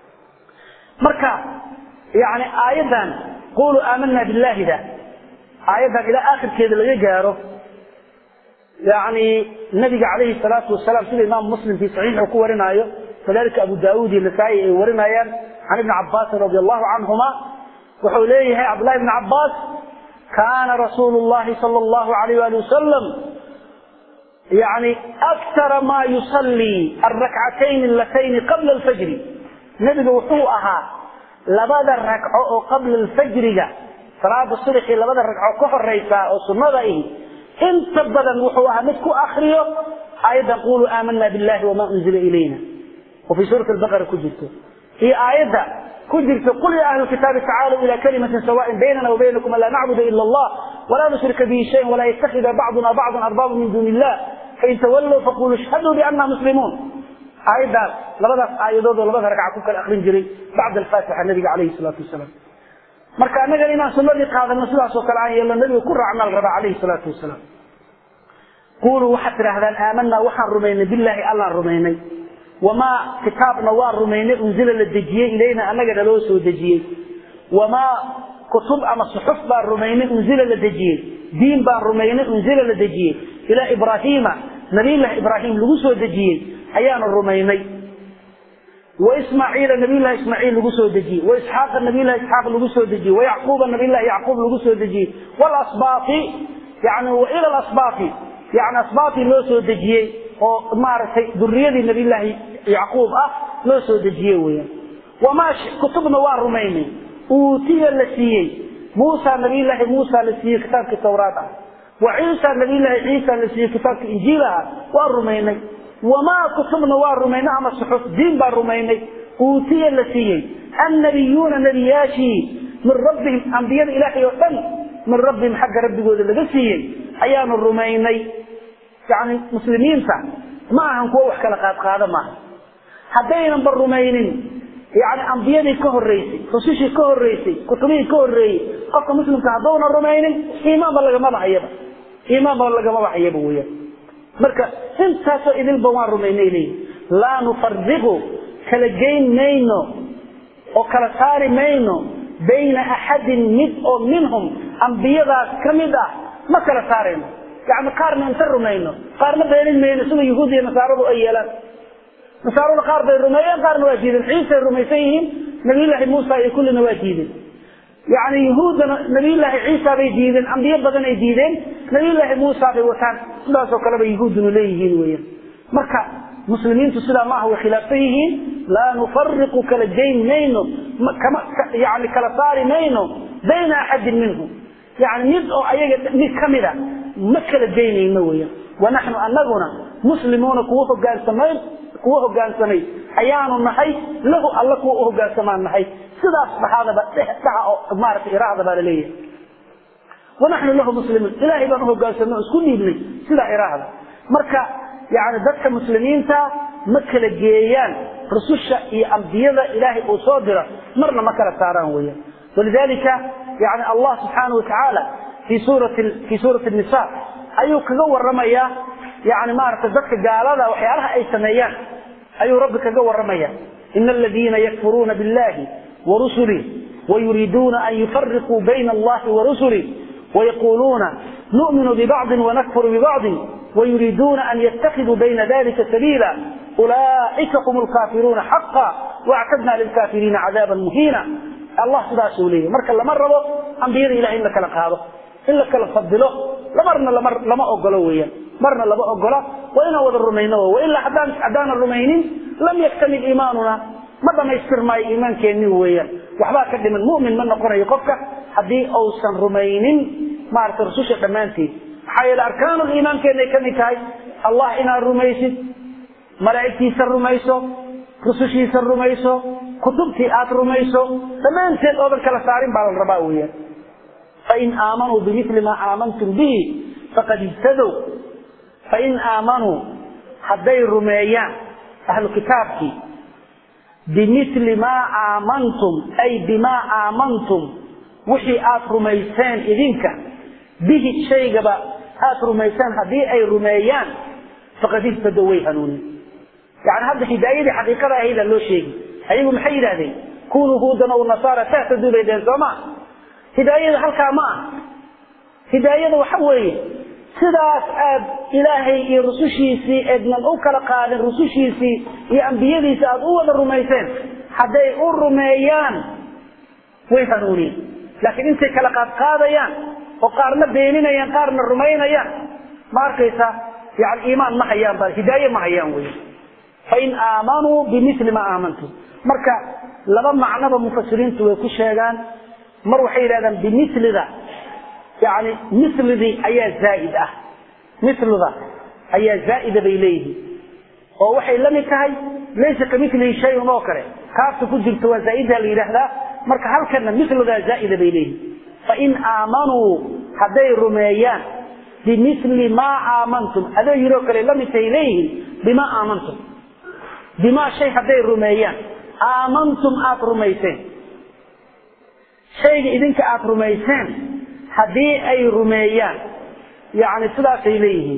marka yani aayaddan quluu aamanaa billahida aayaddan ilaa aakhirkeeda laga gaaro yani nabiga calayhi salaatu wasalaam sida imaamu muslim fii saxiixu ku warinaayo kadalika abu daauud iyo nasaa-i ay warinayaan can ibni cabaasin radi allahu canhuma wuxuu leeyahay cabdullahi ibni cabbaas kaana rasuulu llahi sala allahu alayh wali wasalam yani aktara ma yusallii alrakcatayn alatayni qabla alfajri nebiga wuxuu ahaa labada ragco oo qabla alfajriga salaada subxii labada ragco ka horeysa oo sunnada ihi inta badan wuxuu ahaa mid ku akriyo aayaddan quluu aamanaa billahi wamaa unzila ilayna oo fii suurati albaqara ku jirto iyo aayadda ku jirto qul ya ahla kitaabi tacaalow ila kalimatin sawaain baynana wa baynakum an laa nacbuda ila allah walaa nushrika bihi shayan walaa yattakhida bacduna bacdan arbaaba min duuni illah fain tawallow faquluu ishhaduu bianna muslimuun aayaddaas labadaas aayadood oo labada ragca ku kala akrin jiray bacda alfaatixa nabiga calayhi salaatu wasalaam marka annagana inaan sunnadii qaadano sidaasoo kale aan yeelno nabiga ku raacnaa la rabaa calayhi salaatu wasalaam quuluu waxaad tidhahdaan aamanaa waxaan rumaynay billaahi allaan rumaynay wamaa kitaabna waan rumaynay unzila la dejiyey ilayna annagana loo soo dejiyey wamaa kutub ama suxuf baan rumaynay unzila la dejiyey diin baan rumaynay unzila la dejiyey ilaa ibraahiima nabiyullaahi ibraahim lagu soo dejiyey ayaanu rumaynay waismaaciila nabiyullahi ismaaciil lagu soo dejiyey waisxaaqa nabiyullahi isxaaq lagu soo dejiyey wayacquuba nabiyullahi yacquub lagu soo dejiyey walasbaati yani waila lasbaati yani asbaatii loo soo dejiyey oo maaragtay duriyadii nabiyullaahi yacquub ah loo soo dejiye weeyaan wamaa kutubna waa rumaynay uutiya la siiyey muusa nabiyullaahi muusa la siiyey kitaabkii tawraad ah wa ciisa nabiyullaahi ciisa la siiyey kitaabkii injiil ah waa rumaynay wamaa kutubna waa rumaynay ama suxuf diin baa rumaynay uutiya la siiyey annabiyuuna nebiyaashii min rabbihim ambiyada ilaahay oo dhan min rabbihim xagga rabbigooda laga siiyey ayaanu rumaynay yani muslimiinta ma ahan kuwo wax kala qaadqaado maaha haddaynanba rumaynin yani ambiyadii ka horeysay rusushii ka horeysay kutubihii ka horeeyey qofka muslimka haddowna rumaynin iimaanba lagamaba hayaba iimaanba lagamaba hayaba weeyaan marka intaasoo idilba waan rumaynay leeyihi laa nufariqu kala geyn mayno oo kala saari mayno bayna axadin mid oo minhum ambiyadaas ka mid ah ma kala saarayno yani qaarna inta rumayno qaarna beenin mayno sida yahuud iyo nasaaradu ay yeelaan nasaarada qaar bay rumeeyeen qaarna waa diideen ciisay rumaysan yihiin nabiyullaahi muusa iyo kullina waa diideen yani yahuuddana nabiyullaahi ciisa bay diideen ambiyo badan ay diideen nabiyullaahi muusa bay wataan sidaasoo kaleba yahuudduna leeyihiin weeyaan marka muslimiintu sidaa maaha way khilaafsan yihiin laa nufariqu kala geyn mayno yani kala saari mayno bayna axadin minhum yani mid oo ayaga mid kamida ma kala geynayno weyan wanaxnu anaguna muslimuuna kuwa hogaansamay kuwa hogaansamay ayaanu nahay lahu alla kuwa u hogaansamaan nahay sidaas dhaxaadaba dhaca oo maarata iraahda baa laleeyahay wanaxnu lahu muslimuun ilaahay baan uhogaansamay oo isku dhiibnay sidaa iraahda marka yani dadka muslimiinta ma kala geeyaan rususha iyo ambiyada ilaahay uu soo diro marna ma kala saaraan weyan walidalika yani allah subxaana watacaala fi suurati fi suurati nisa ayuu kaga waramayaa yani maaragtay dadka gaalada waxyaalaha ay sameeyaan ayuu rabbi kaga waramaya ina aladiina yakfuruuna billahi warusulih wayuriiduuna an yufariquu bayna allahi warusulih wayaquluuna nu'minu bibacضi wanakfuru bibacضi wayuriiduuna an yatakiduu bayna dalika sabiila ulaئika hum lkaafiruuna xaqa waactadna lilkaafiriina cadaaba muhiina allah sidaasuu leeyahy marka lama rabo ambiyada ilahay in la kala qaado in la kala fadilo marna lama ogolo weeyaan marna lama ogola waa inaan wada rumayno wailaa haddaanan rumaynin lam yaktamil iimaanuna ma dhamaystir maayo iimaankeenni weeyaan waxbaa ka dhiman mumin ma noqonayo qofka haddii uusan rumaynin maarata rususha dhammaanteed maxaa yeele arkaanul iimaankeenay ka mid tahay allah inaad rumaysid malaa'igtiisa rumayso rusushiisa rumayso kutubtii aad rumayso dhammaanteed oodan kala saarin baa la rabaa weeyaan fain aamanuu bimili maa aamantum bihi faqad ihtadow fain aamanuu hadday rumeeyaan ahlu kitaabkii bimili maa aamantum ay bimaa aamantum wixii aad rumayseen idinka bihi shaygaba aad rumayseen haddii ay rumeeyaan faqad ihtadow way hanuunin yani hadda hidaayadii xaqiiqada ahayda loo sheegi ayagu maxay yidhahdeen kunuu huudan aw nasaara tahtaduu bay dheheen soo ma hidaayada halkaa ma ah hidaayada waxa weeye sidaas aad ilaahay iyo rusushiisii eednan u kala qaadin rusushiisii iyo ambiyadiisi aad u wada rumayseen hadday u rumeeyaan way hanuuniyen laakiin intay kala qaadqaadayaan oo qaarna beeninayaan qaarna rumaynayaan ma arkaysa yani iimaan ma hayaan ba hidaaye ma hayaan wey fain aamanuu bimili ma aamantum marka laba macnoba mufasiriintu way ku sheegaan mar waxay yidhahdaan bimilida yani milidii ayaa zaaid ah milida ayaa zaaida bay leeyihiin oo waxay la mid tahay laysa kamilihi shayun oo kale kaafta ku jirta waa zaaidha la yidhaahdaa marka halkana milidaa zaaida bay leeyihiin fain aamanuu hadday rumeeyaan bimili maa aamantum adoo yiroo kale la mid tahay leeyihiin bimaa aamantum bimaa shay hadday rumeeyaan aamantum aada rumayseen shayga idinka aada rumayseen haddii ay rumeeyaan yani sidaasay leeyihiin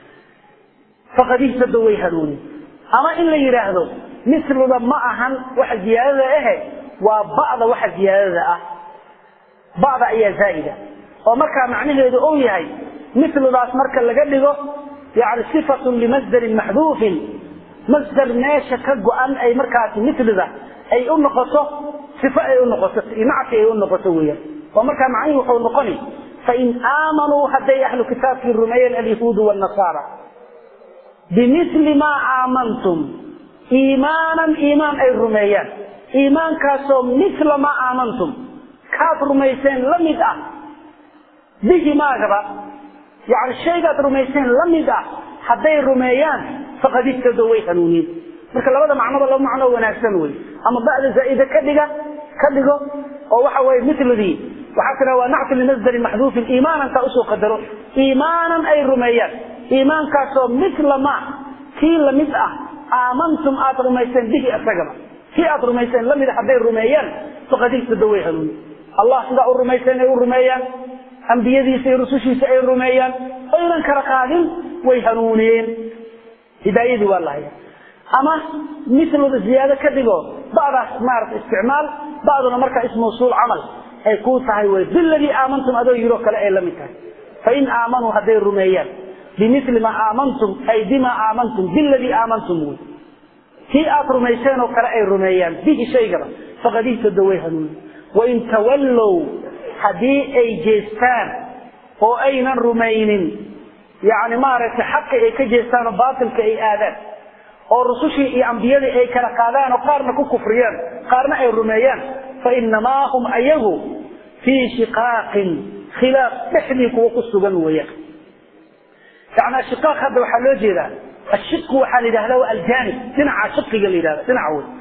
faqad ihtada way hanuunin ama in la yidhaahdo mislida ma ahan waxa ziyaadada ahe waa ba'da waxa ziyaadada ah ba'da ayaa zaa'ida oo markaa macnaheedu uu yahay mislidaas marka laga dhigo yani sifatun limasdarin maxduufin masdar meesha ka go-an ay markaasi milida ay u noqoto sifo ay u noqoto nacti ay u noqoto weeyaan oo markaa macnihi wuxuu noqoni fain aamanuu hadday ahlu kitaabkii rumeeyeen alyahuudu waalnasaara bimili maa aamantum iimaanan iimaan ay rumeeyaan iimaankaasoo mila maa aamantum kaad rumayseen la mid ah bihi maagaba yani shaygaad rumayseen la mid ah hadday rumeeyaan faqad ihtado way hanuuniin marka labada macnoba laba macno wanaagsan wey ama ba'da zaa'ida ka dhiga ka dhigo oo waxa weye miladii waxaa tiraa waa nactu limasdari maxduufin iimaanan kaa usoo qadaro iimaanan ay rumeeyaan iimaankaasoo mila ma kii lamid ah aamantum aad rumayseen bihi isagaba kii aad rumayseen lamid a hadday rumeeyaan faqad ihtado way hanuuniin allah sidaa u rumayseen ay u rumeeyaan ambiyadiisa iyo rusushiisa ay rumeeyaan oynan kala qaadin way hanuuniyeen hidaayadii waa lahaya ama milooda ziyaado ka dhigo badaas maarata isticmaal baduna markaa ismawsuul camal ay kuu tahay wy biladii aamantum adoo yiroo kale ay la mid tahay fain aamanuu hadday rumeeyaan bimili maa aamantum ay bimaa aamantum biladii aamantum wy kii aad rumayseen oo kale ay rumeeyaan bihi shaygaba faqad ihtado way hanuuni wain tawallow haddii ay jeestaan oo aynan rumaynin yani maaragtay xaqi ay ka jeestaan oo baatilka ay aadaan oo rusushii iyo ambiyadii ay kala qaadaan oo qaarna ku kufriyaan qaarna ay rumeeyaan fainamaa hum ayagu fii shiqaaqin khilaaf dhexdii kuwa ku sugan weeyaan yani ashiqaaq hadda waxaa loo jeedaa ashiqu waxaa la yidhahda waa aljanib dhinaca shiqiga la yidhahda dhinaca wey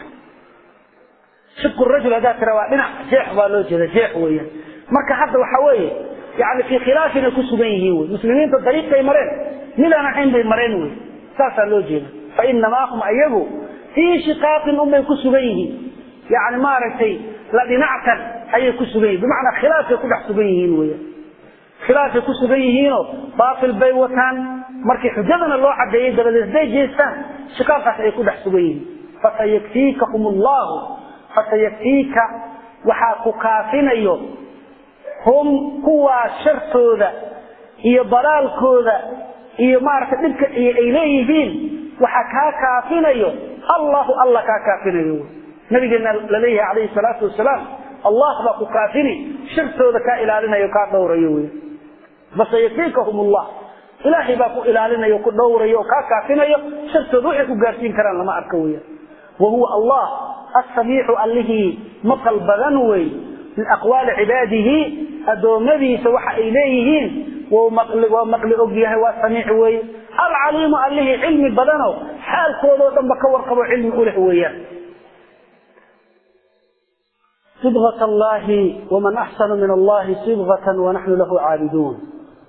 shiqu rajul haddaa tira waa dhinac jeex baa loo jeeda jeex weeyaan marka hadda waxa weeye yani fii khilaafin ay ku sugan yihiin wey muslimiinta dariiqay mareen midaan ahayn bay mareen wey saasaa loo jeeda fainamaa hum ayagu fii shiqaaqin unbay ku sugan yihiin yani maaragtay la dhinactan ayay ku sugan yihin bimacnaa khilaafay ku dhex sugan yihiin weyan khilaafay ku sugan yihiinoo baatil bay wataan markii xujadana loo cadeeyey dabadeed hadday jeestaan shiqaaqaas ay ku dhex sugan yihiin fasayakfiikahum allahu fasayakfiika waxaa ku kaafinayo hum kuwaa shartooda iyo dalaalkooda iyo maaragtay dhibka iyo ay leeyihiin waxaa kaa kaafinayo allahu alla kaa kaafinayo nabigeena laleeyahay calayhi salaatu wasalaam allah baa ku kaafini shartooda kaa ilaalinayo kaa dhowrayo wey fasayakfiikahum allah ilaahay baa ku ilaalinayo ku dhowrayo oo kaa kaafinayo shartooda waxay ku gaarsiin karaan lama arka weya wa huwa allah asamiicu allihii maqal badan wey min aqwaali cibaadihi addoommadiisa waxa ay leeyihiin waa maqli og yahay waa samiic weeye alcaliimu allihii cilmi badano xaalkoodao dhanba ka warqabo cilmi u leh weeyaan صبغة الله ومن أحسن من الله صبغة ونحن له عابدون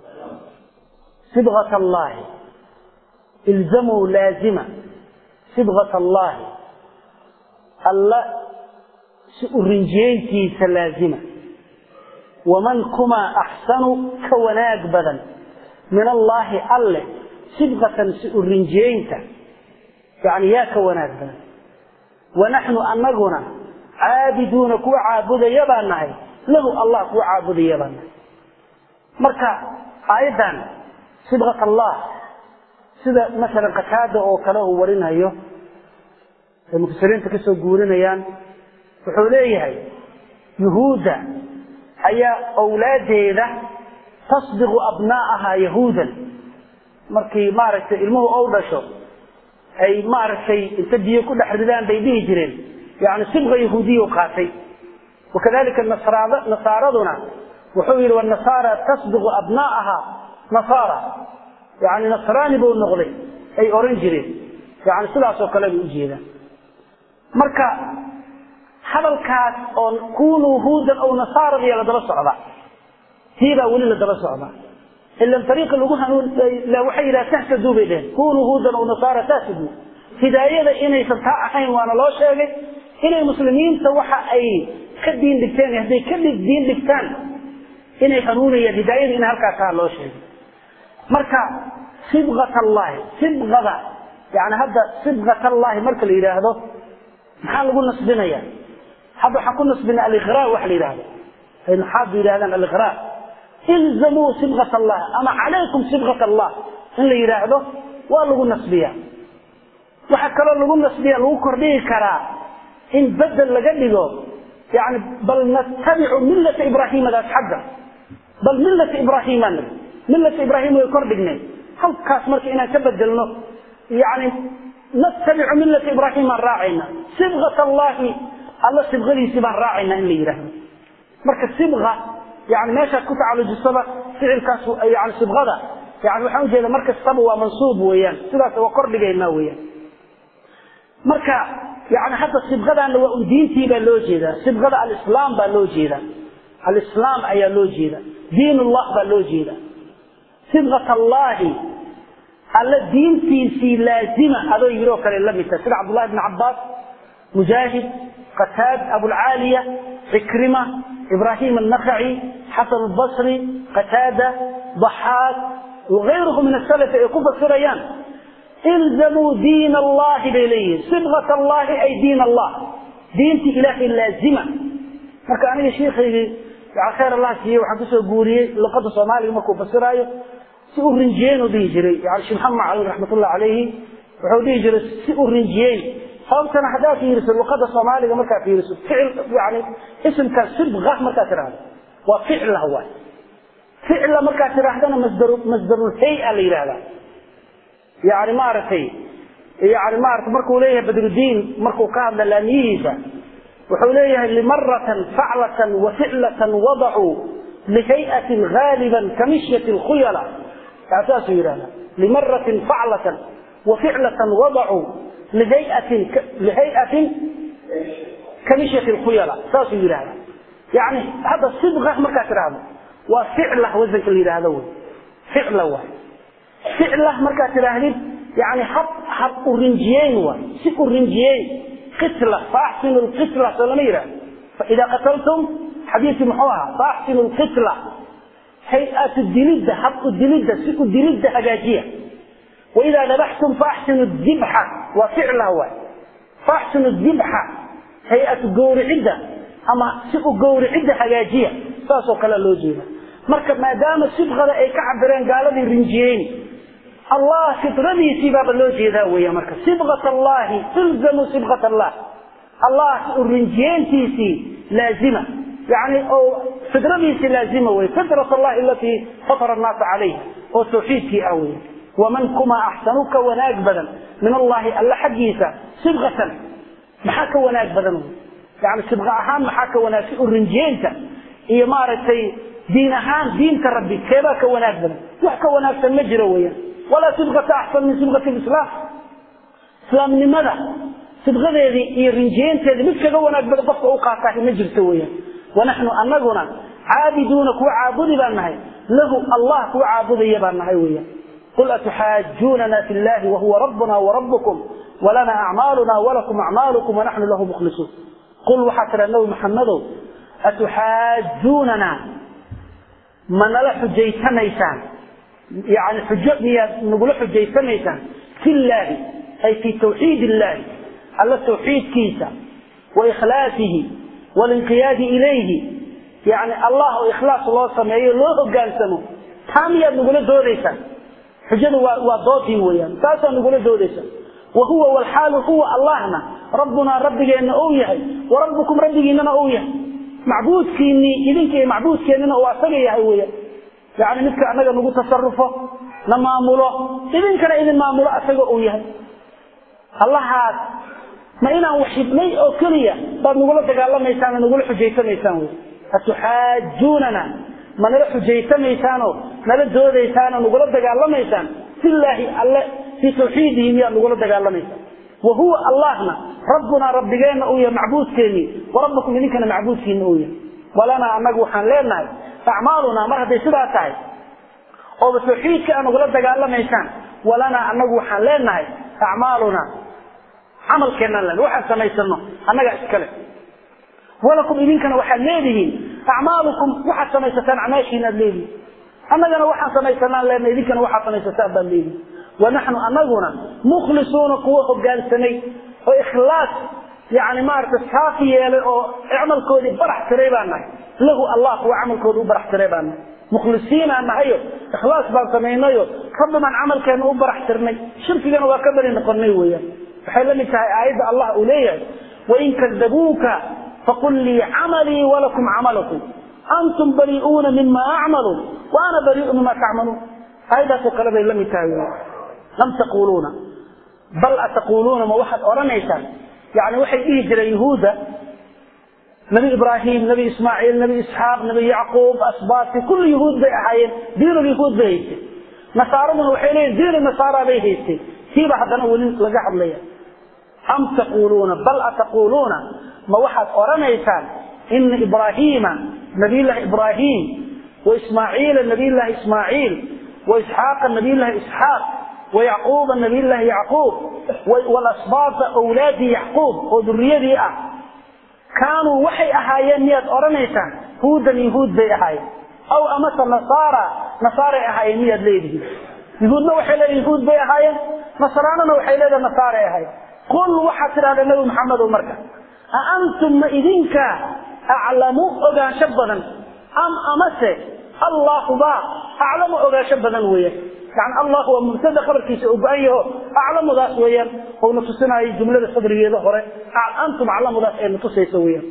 صبغة الله الزموا لازمة صبغة الله الله سأرنجينتي سلازمة ومن كما أحسن كوناك بدن من الله الله صبغة سأرنجينتا يعني يا كوناك بدن ونحن أنقنا caabiduuna kuwa caabudaya baan nahay lahu allah kuwa caabudaya baan nahay marka aayaddan sibqat allah sida masalan qataada oo kale uu warinayo ay mufasiriinta kasoo guurinayaan wuxuu leeyahay yuhuudda ayaa awlaadeeda tasbiqu abnaa'ahaa yahuudan markii maaragtay ilmuhu ou dhasho ay maaragtay inta biyo ku dhex ridaan bay dhihi jireen yani sibqa yahuudiya qaatay wakadalika nasaaraduna wuxuu yihi wanasaara tasbiqu abnaa'aha nasaara yani nasraani buu noqday ay oran jireen yani sidaasoo kale bay ujeedaan marka hadalkaas oo kunuu huudan aw nasaaradiya la daba socda tiibaa weli la daba socda ilan ariiqa lagu hanuun waxay yidhaha tahtaduu bay dheheen kunuu huudan aw nasaara tahtaduu hidaayada inaysan taa ahayn waana loo sheegay inay muslimiinta waxa ay ka diin dhigteen hadday ka diin dhigtaan inay hanuunayaan hidaayada in halkaa taa loo sheegay marka sibqat allahi sibqada yani hadda sibqat allahi marka la yidhaahdo maxaa lagu nasbinaya hadda waxaan ku nasbina aliqraa waxa la yidhahdo ay maxaadu yidhahdaan aliqraa ilzamuu sibqat allah ama calaykum sibqat allah in la yidhaahdo waa lagu nasbiya waxaa kaloo lagu nasbiya lagu kordhigi karaa in bedel laga dhigo yani bal nattabicu millata ibraahimadaas xagga bal millata ibraahiman millata ibraahim way kor dhignay halkaas marka inaan ka bedelno yani nattabicu millata ibraahim baan raacayna sibqat allahi alla sibqadiisii baan raacayna in la yidhaahdo marka sibqa yani meeshaad ku tacalujisaba ficilkaas yani sibqada yani waxaan ujeeda mar kastaba waa mansuub weeyaan sidaas waa kor dhigaynaa weeyaan marka yani hadda sibqadaana waa un diintii baa loo jeedaa sibqada alislaam baa loo jeedaa alislaam ayaa loo jeeda diin ullah baa loo jeeda sibqat allahi alla diintiisii laazima adoo yidhi oo kale la mid tahay sida cabdullahi bn cabbaas mujaahid qataad abulcaaliya cikrima ibrahim annakaci xasan albasri qataada daxaaq wagayruhu min asalafi ay ku fasirayaan ilzamuu diin allahi bay leeyihin sibqat allahi ay diin allah diintii ilaahay laazima marka aniga shiikaygii khayr allah siiye waxaan kusoo guuriyey luqada soomaaliga markuu fasiraayo si u rinjiyeyn u dhihi jiray yani sheekh maxamed macalin raxmatullahi calayhi wuxuu dhihi jiray si u rinjiyeyn sababtana haddaad fiiriso luqada soomaaliga markaad fiiriso ficil yani isimka sibqa markaad tidhahdo waa ficla waay ficla markaad tidhaahdana masdar masdarulhay-a la yidhahdaa yani maaragtay yani maarata markuu leeyahay badrudiin markuu ka hadla laamiyihiisa wuxuu leeyahay limaratan faclatan wa ficlatan wadacuu lihay'atin gaaliban kamishyati lkhuyala saasuu yidhahda limaratin faclatan wa ficlatan wadacuu lihayatin lihayatin kamishyati lkhuyala saasuu yidhahda yani hadda sibqa markaad tidhaahdo waa ficla wasanka la yidhaahdo wey ficla waay ficla markaad tidhaahdid yani hab hab u rinjiyeyn waay si u rinjiyeyn qitla faaxsinu lqitla soo lama yidhahdo faidaa qataltum xadiiskii muxuu ahaa faaxsinu lqitla hay-atu dilidda hab u dilidda si u dilidda hagaajiya waidaa dabaxtum faaxsinu dibxa waa ficla waay faaxsinu dibxa hay-atu gowricidda ama si u gowricidda hagaajiya saasoo kale loo jeeda marka maadaama sibqada ay ka cabireen gaaladii rinjiyeyn allah fitradiisii baaba loo jeedaa weya marka sibqat allahi ilzamuu sibqat allah allah u rinjiyeentiisii laazima yani oo fitradiisii laazima wey fitrat allahi alatii fatara annaasa calayha oo tawxiidkii ah wey waman kumaa axsanu ka wanaag badan min allahi alla xaggiisa sibqatan maxaa ka wanaag badan wey yani sibqa ahaan maxaa ka wanaag si u rinjiyeenta iyo maaragtay diin ahaan diinta rabbi keebaa ka wanaag badan wax ka wanaagsan ma jiro weeyaan walaa sibqata axsan min sibqati lislaam islaamnimada sibqadeedii iyo rinjiyeynteedii mid kaga wanaag badan qofka u qaataah ma jirto weeyaan wanaxnu anaguna caabiduuna kuwa caabudi baan nahay lahu allah kuwa caabudaya baan nahay weeyaan qul atuxaajuunana fi llahi wahuwa rabbuna warabukum walana acmaaluna walakum acmaalukum wanaxnu lahu mukhlisuun qul waxaa tidha nabi maxamedow atuxaajuunana ma nala xujaysanaysaan yani xujo miyaad nagula xujaysanaysaan fi llaahi ay fi tawxiid illahi alla tawxiidkiisa wa ikhlaasihi walinqiyaadi ilayhi yani allah oo ikhlaas loo sameeyo loo hogaansamo taa miyaad nagula doodaysaan xujada waa waa doodii weeyaan taasaa nagula doodaysaan wa huwa walxaalu huwa allahna rabbunaa rabbigeenna ou yahay wa rabbukum rabbigiinana ou yahay macbuudkiinii idinka iyo macbuudkeennina uu asaga yahay weeyaan yani midka annaga nagu tasarufo na maamulo idinkana idin maamulo asaga uu yahay allahaas ma inaan waxidnay oo keliya baad nagula dagaalamaysaan oo nagula xujaysamaysaan wy atuxaajuunana ma nala xujaysamaysaaoo nala doodaysaan oo nagula dagaalamaysaan filaahi alle fii tawxiidihi miyaad nagula dagaalamaysaan wa huwa allahna rabbunaa rabbigeenna uu yahay macbuudkeennii wa rabbukum idinkana macbuudkiina uu yahay walanaa annagu waxaan leenahay acmaalunaa mar hadday sidaa tahay ooba tawxiidka aa nagula dagaalamaysaan walanaa annagu waxaan leenahay acmaalunaa camalkeennaan len waxaan samaysano annagaa iskale walakum idinkana waxaad leedihiin acmaalukum waxaad samaysataan acmaashiinaad leedihiin annagana waxaan samaysanaan lena idinkana waxaad samaysataan baad leedihiin wanaxnu anaguna mukhlisuuna kuwa hogaansamay oo ikhlaas yani maarata saafi yeelay oo camalkoodii barax tiray baan nahay lahu allah kuwa camalkooda u barax tiray baan nahay mukhlisiinaan nahayo ikhlaas baan samaynayo rabbi baan camalkeena u barax tirnay shirkigana waa ka bari noqonay weeyaan waxay la mid tahay aayadda allah uu leeyahay wain kadabuuka faqul lii camalii walakum camalukum antum bari'uuna mima acmalu wa ana bari'u mima tacmaluun aayaddaasoo kale bay la mid tahay lam taquluuna bal ataquuluuna ma waxaad odhanaysaan yani waxay dhihi jireen yuhuudda nabi ibraahim nabi ismaaciil nabi isxaaq nabi yacquub asbaati kulli yuhuud bay ahaayeen diinul yuhuud bay haystay nasaaraduna waxay leeyihin diinu nasaara bay haystay tiiba haddana weli laga hadlaya am taquuluuna bal ataquuluuna ma waxaad odhanaysaan ina ibraahiima nabiyllahi ibraahim wa ismaaciila nabiyllahi ismaaciil wa isxaaqa nabiyllahi isxaaq wa yacquuba nabiyllahi yacquub walasbaata awlaadii yacquub oo duriyadii ah kaanuu waxay ahaayeen miyaad odhanaysaan huudan yuhuud bay ahaayeen aw amase nasaara nasaaray ahaayeen miyaad leedihiin yuhuudna waxay leedahay yuhuud bay ahaayeen nasraanana waxay leedahay nasaaray ahaayeen qul waxaad tidhahdaa nebi maxamedow marka a antum ma idinka aclamu ogaansho badan am amase allahuba aclamu ogaansho badan weeyaan yani allah waa mubtada khabarkiisa oo go-an yaho aclamudaas weeyaan ouna tusinaayo jumlada sadrigeeda hore antum aclamudaas ay natusayso weeyaan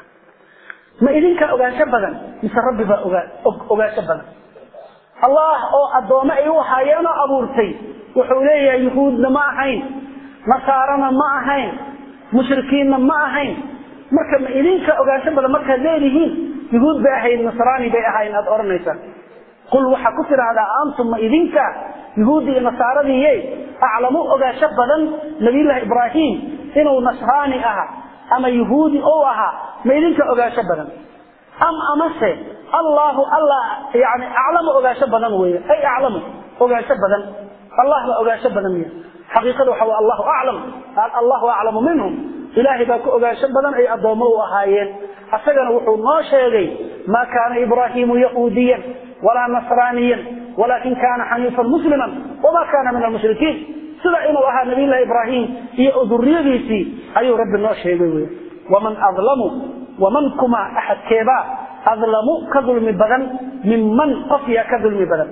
ma idinkaa ogaansho badan mise rabbi baa ogaa ogaansho badan allah oo addoommo ay u ahaayeenoo abuurtay wuxuu leeyahay yuhuudna ma ahayn nasaarana ma ahayn mushrikiinna ma ahayn marka ma idinka ogaansho badan markaad leedihiin yuhuud bay ahayd nasraani bay ahayn aada odhanaysaan qul waxaa ku tidhaahdaa antum ma idinka yuhuuddi iyo nasaaradiiye aclamu ogaansho badan nabiyullaahi ibraahim inuu nasraani aha ama yuhuudi ou ahaa ma idinka ogaansho badan am amase allahu alla yani aclamu ogaansho badan weeye ay aclamu ogaansho badan allah baa ogaansho badan miya xaqiiqada waxa waa allahu aclam allahu aclamu minhum ilaahay baa ku ogaansho badan ay addoommo u ahaayeen asagana wuxuu noo sheegay maa kaana ibraahiimu yahuudiyan walaa nasraaniyan walaakin kaana xaniifan musliman wamaa kaana min almushrikiin sida inuu ahaa nabiyllahi ibraahim iyo duriyadiisii ayuu rabbi noo sheegay wey waman adlamu waman kuma axadkeebaa adlamu ka dulmi badan minman qof yaa ka dulmi badan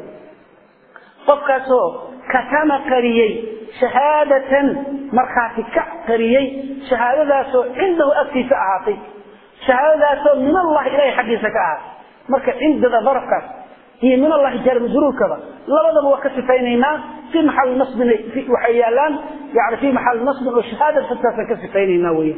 qofkaasoo katama qariyey shahaadatan markhaati ka qariyey shahaadadaasoo cindahu agtiisa ahaatay shahaadadaasoo min allahi ilahay xaggiisa ka ahaatay marka cindada darafkaas iyo min allahi jaarmajruurkaba labadaba waa ka sifaynaynaa fii maxali nasbin waxay yaalaan yani fii maxali nasbin oo shahaada fastaasaan ka sifaynaynaa weya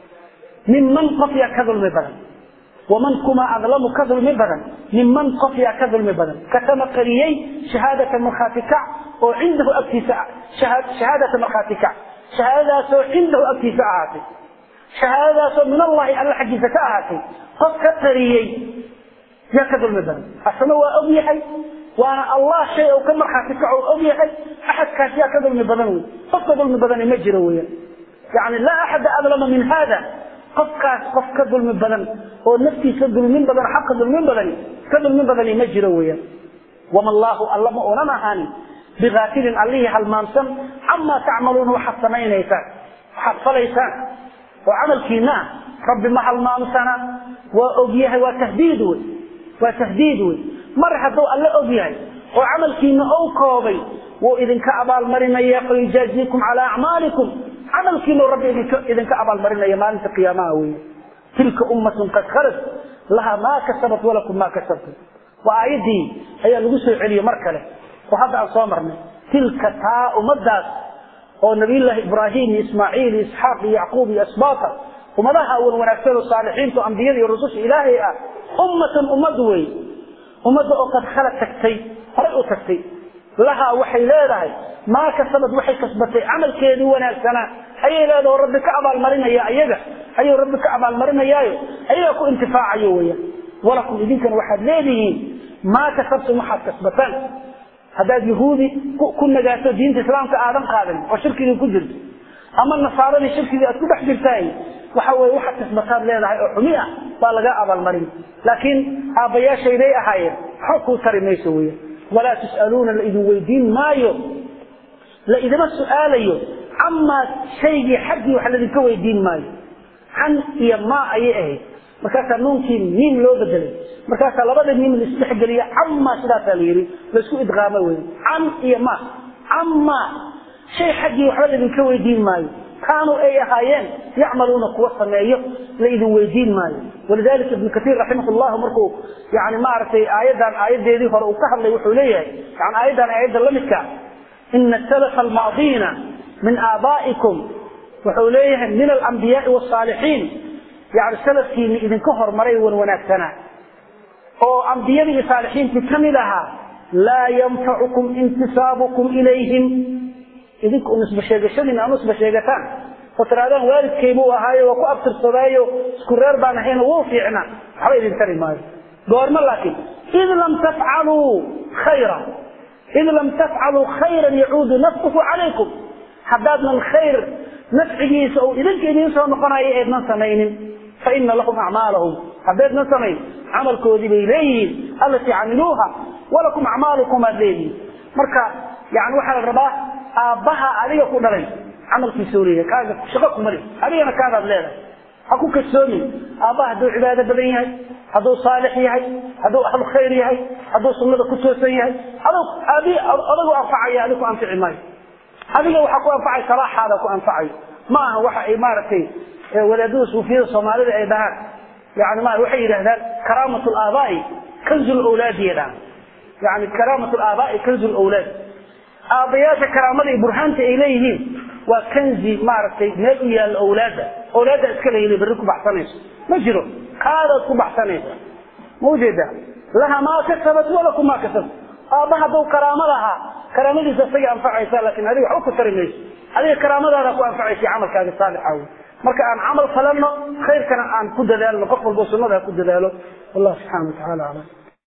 minman qof yaa ka dulmi badan waman kuma adlamu ka dulmi badan minman qof yaa ka dulmi badan katama qariyey shahaadata markhaati kac oo cindahu agtiisa shahaadata markhaati kac shahaadadaasoo cindahu agtiisa ahaatay shahaadadaasoo min allahi alla xaggiisa ka ahaatay qof ka qariyey yaa ka dulmi badan asna waa og yahay waana allah shay ou ka markhaati kaco og yahay axadkaas yaa ka dulmi badan wey qofka dulmi badani ma jiro weyan yani laa axada adlama min hada qofkaas qof ka dulmi badan oo naftiisa dulmin badan xaqa dulmin badani ka dulmin badani ma jiro weyan wama allaahu alla ma unan ahaanin biaafilin allihii halmaamsan camaa tacmaluuna waxaad samaynaysaan waxaad falaysaan oo camalkiina ah rabbi ma halmaamsana waa ogyahay waa tahdiid wey waa tahdiid wey mar hadduu alle og yahay oo camalkiina ou koobay wuu idinka abaalmarinaya fayujaaziikum calaa acmaalikum camalkiina rabbi idinka abaalmarinaya maalinta qiyaamaha wey tilka ummatun qad khalat laha maa kasabat walakum maa kasabtum waa aayaddii ayaa lagu soo celiyey mar kale oo hadda aan soo marnay tilka taa ummadaas oo nabiyullaahi ibraahim iyo ismaaciil iyo isxaaq iyo yacquub iyo asbaata ummadaha wan wanaagsan oo saalixiinta ambiyada iyo rususha ilaahay ah ummatan ummad wey ummadda oo qad khala tagtay horay u tagtay lahaa waxay leedahay maa kasabad waxay kasbatay camalkeedii wanaagsanaa ayay leedaha oo rabbi ka abaalmarinaya ayaga ayuu rabbi ka abaalmarinayaayo ayagaa ku intifaacayo weyan walakum idinkana waxaad leedihiin maa kasabtum waxaad kasbataan haddaad yahuudi ku nagaato diinta islaamka aadan qaadan oo shirkigii ku jirto ama nasaaradii shirkigii aad ku dhex jirtaay waxa weye waxaad kasbataad leedahay oo xumi ah baa laga abaalmarin laakiin aabbayaashayday ahaayeen waxba kuu tari mayso weya walaa tus'aluuna la idin weydiin maayo la idima su'aalayo camaa shaygii xaggii wax laidinka weydiin maayo can iyo maa ayay ahayd markaasaa nuunkii miim loo bedelay markaasaa labada miim laisdhexgeliya camaa sidaasaa la yidhi laisku idqaamo wey can iyo ma camaa shay xaggii waxba laidinka weydiin maayo kaanuu ay ahaayeen yacmaluuna kuwa sameeyo la idin weydiin maayo walidalika ibnu kaiir raximah llahu markuu yani maaragtay aayaddan aayadeedii hore uu ka hadlay wuxuu leeyahay yani aayaddan aayadda lamidka ina salafa almaadiina min aabaa'ikum wuxuu leeyahay min alambiyaai wsaalixiin yani salafkiini idinka hormaray wan wanaagsanaa oo ambiyadii iyo saalixiintii kamid ahaa laa yanfacukum intisaabukum ilayhim idinku nisba sheegashadiina ama nisba sheegataan oo tirahdaan waalidkaybuu ahaayo waa ku abtirsadaayo isku reer baan ahayno wuu fiicna waxba idin tari maayo goormo laakiin id lam tafcaluu khayra id lam tafcaluu khayran yacuudu nafsuhu calaykum haddaadnan khayr nafcigiisa uu idinka idiin soo noqonayo eednan samaynin fa ina lahum acmaalahum haddaydnan samayn camalkoodii bay leeyihiin allatii camiluuha walakum acmaalukum aad leedihiin marka yani waxaa la rabaa aabbaha adiga ku dhalay camalkiisa leeyahay kaaga shaqo kuma le adigana kaadaad leedahay ha ku kasoomin aabbaha hadduu cibaado badan yahay hadduu saalix yahay hadduu ahlu khayr yahay hadduu sunnada ku toosan yahay adagu anfacaya adigu anfici maayo adiga waxaa ku anfacay salaaxaada ku anfacayo ma aha waxa ay maaragtay wadaadada suufiyada soomaalida ay dhahaan yani ma waxay yidhahdaan karaamat laabaai kanzu lawlaadi dhahaan yani karaamat laabaai kanzu lawlaad aabbayaasha karaamada iyo burhaanta ay leeyihiin waa kanzi maaragtay meel u yaalla awlaadda awlaadda iska leeyina berri ku baxsanayso ma jiro kaadaad ku baxsanaysa ma ujeeda laha maa kasabat walakum maa kasabt aabba hadduu karaamo lahaa karaamadiisa isagay anfacaysa laakin adiga waxba ku tari mayso adiga karaamadaada ku anfacaysa camalkaaga saalixa wey marka aan camal falanno khayrkana aan ku dadaalno qof walbo sunnada ha ku dadaalo wallahu subxana wa tacala aclam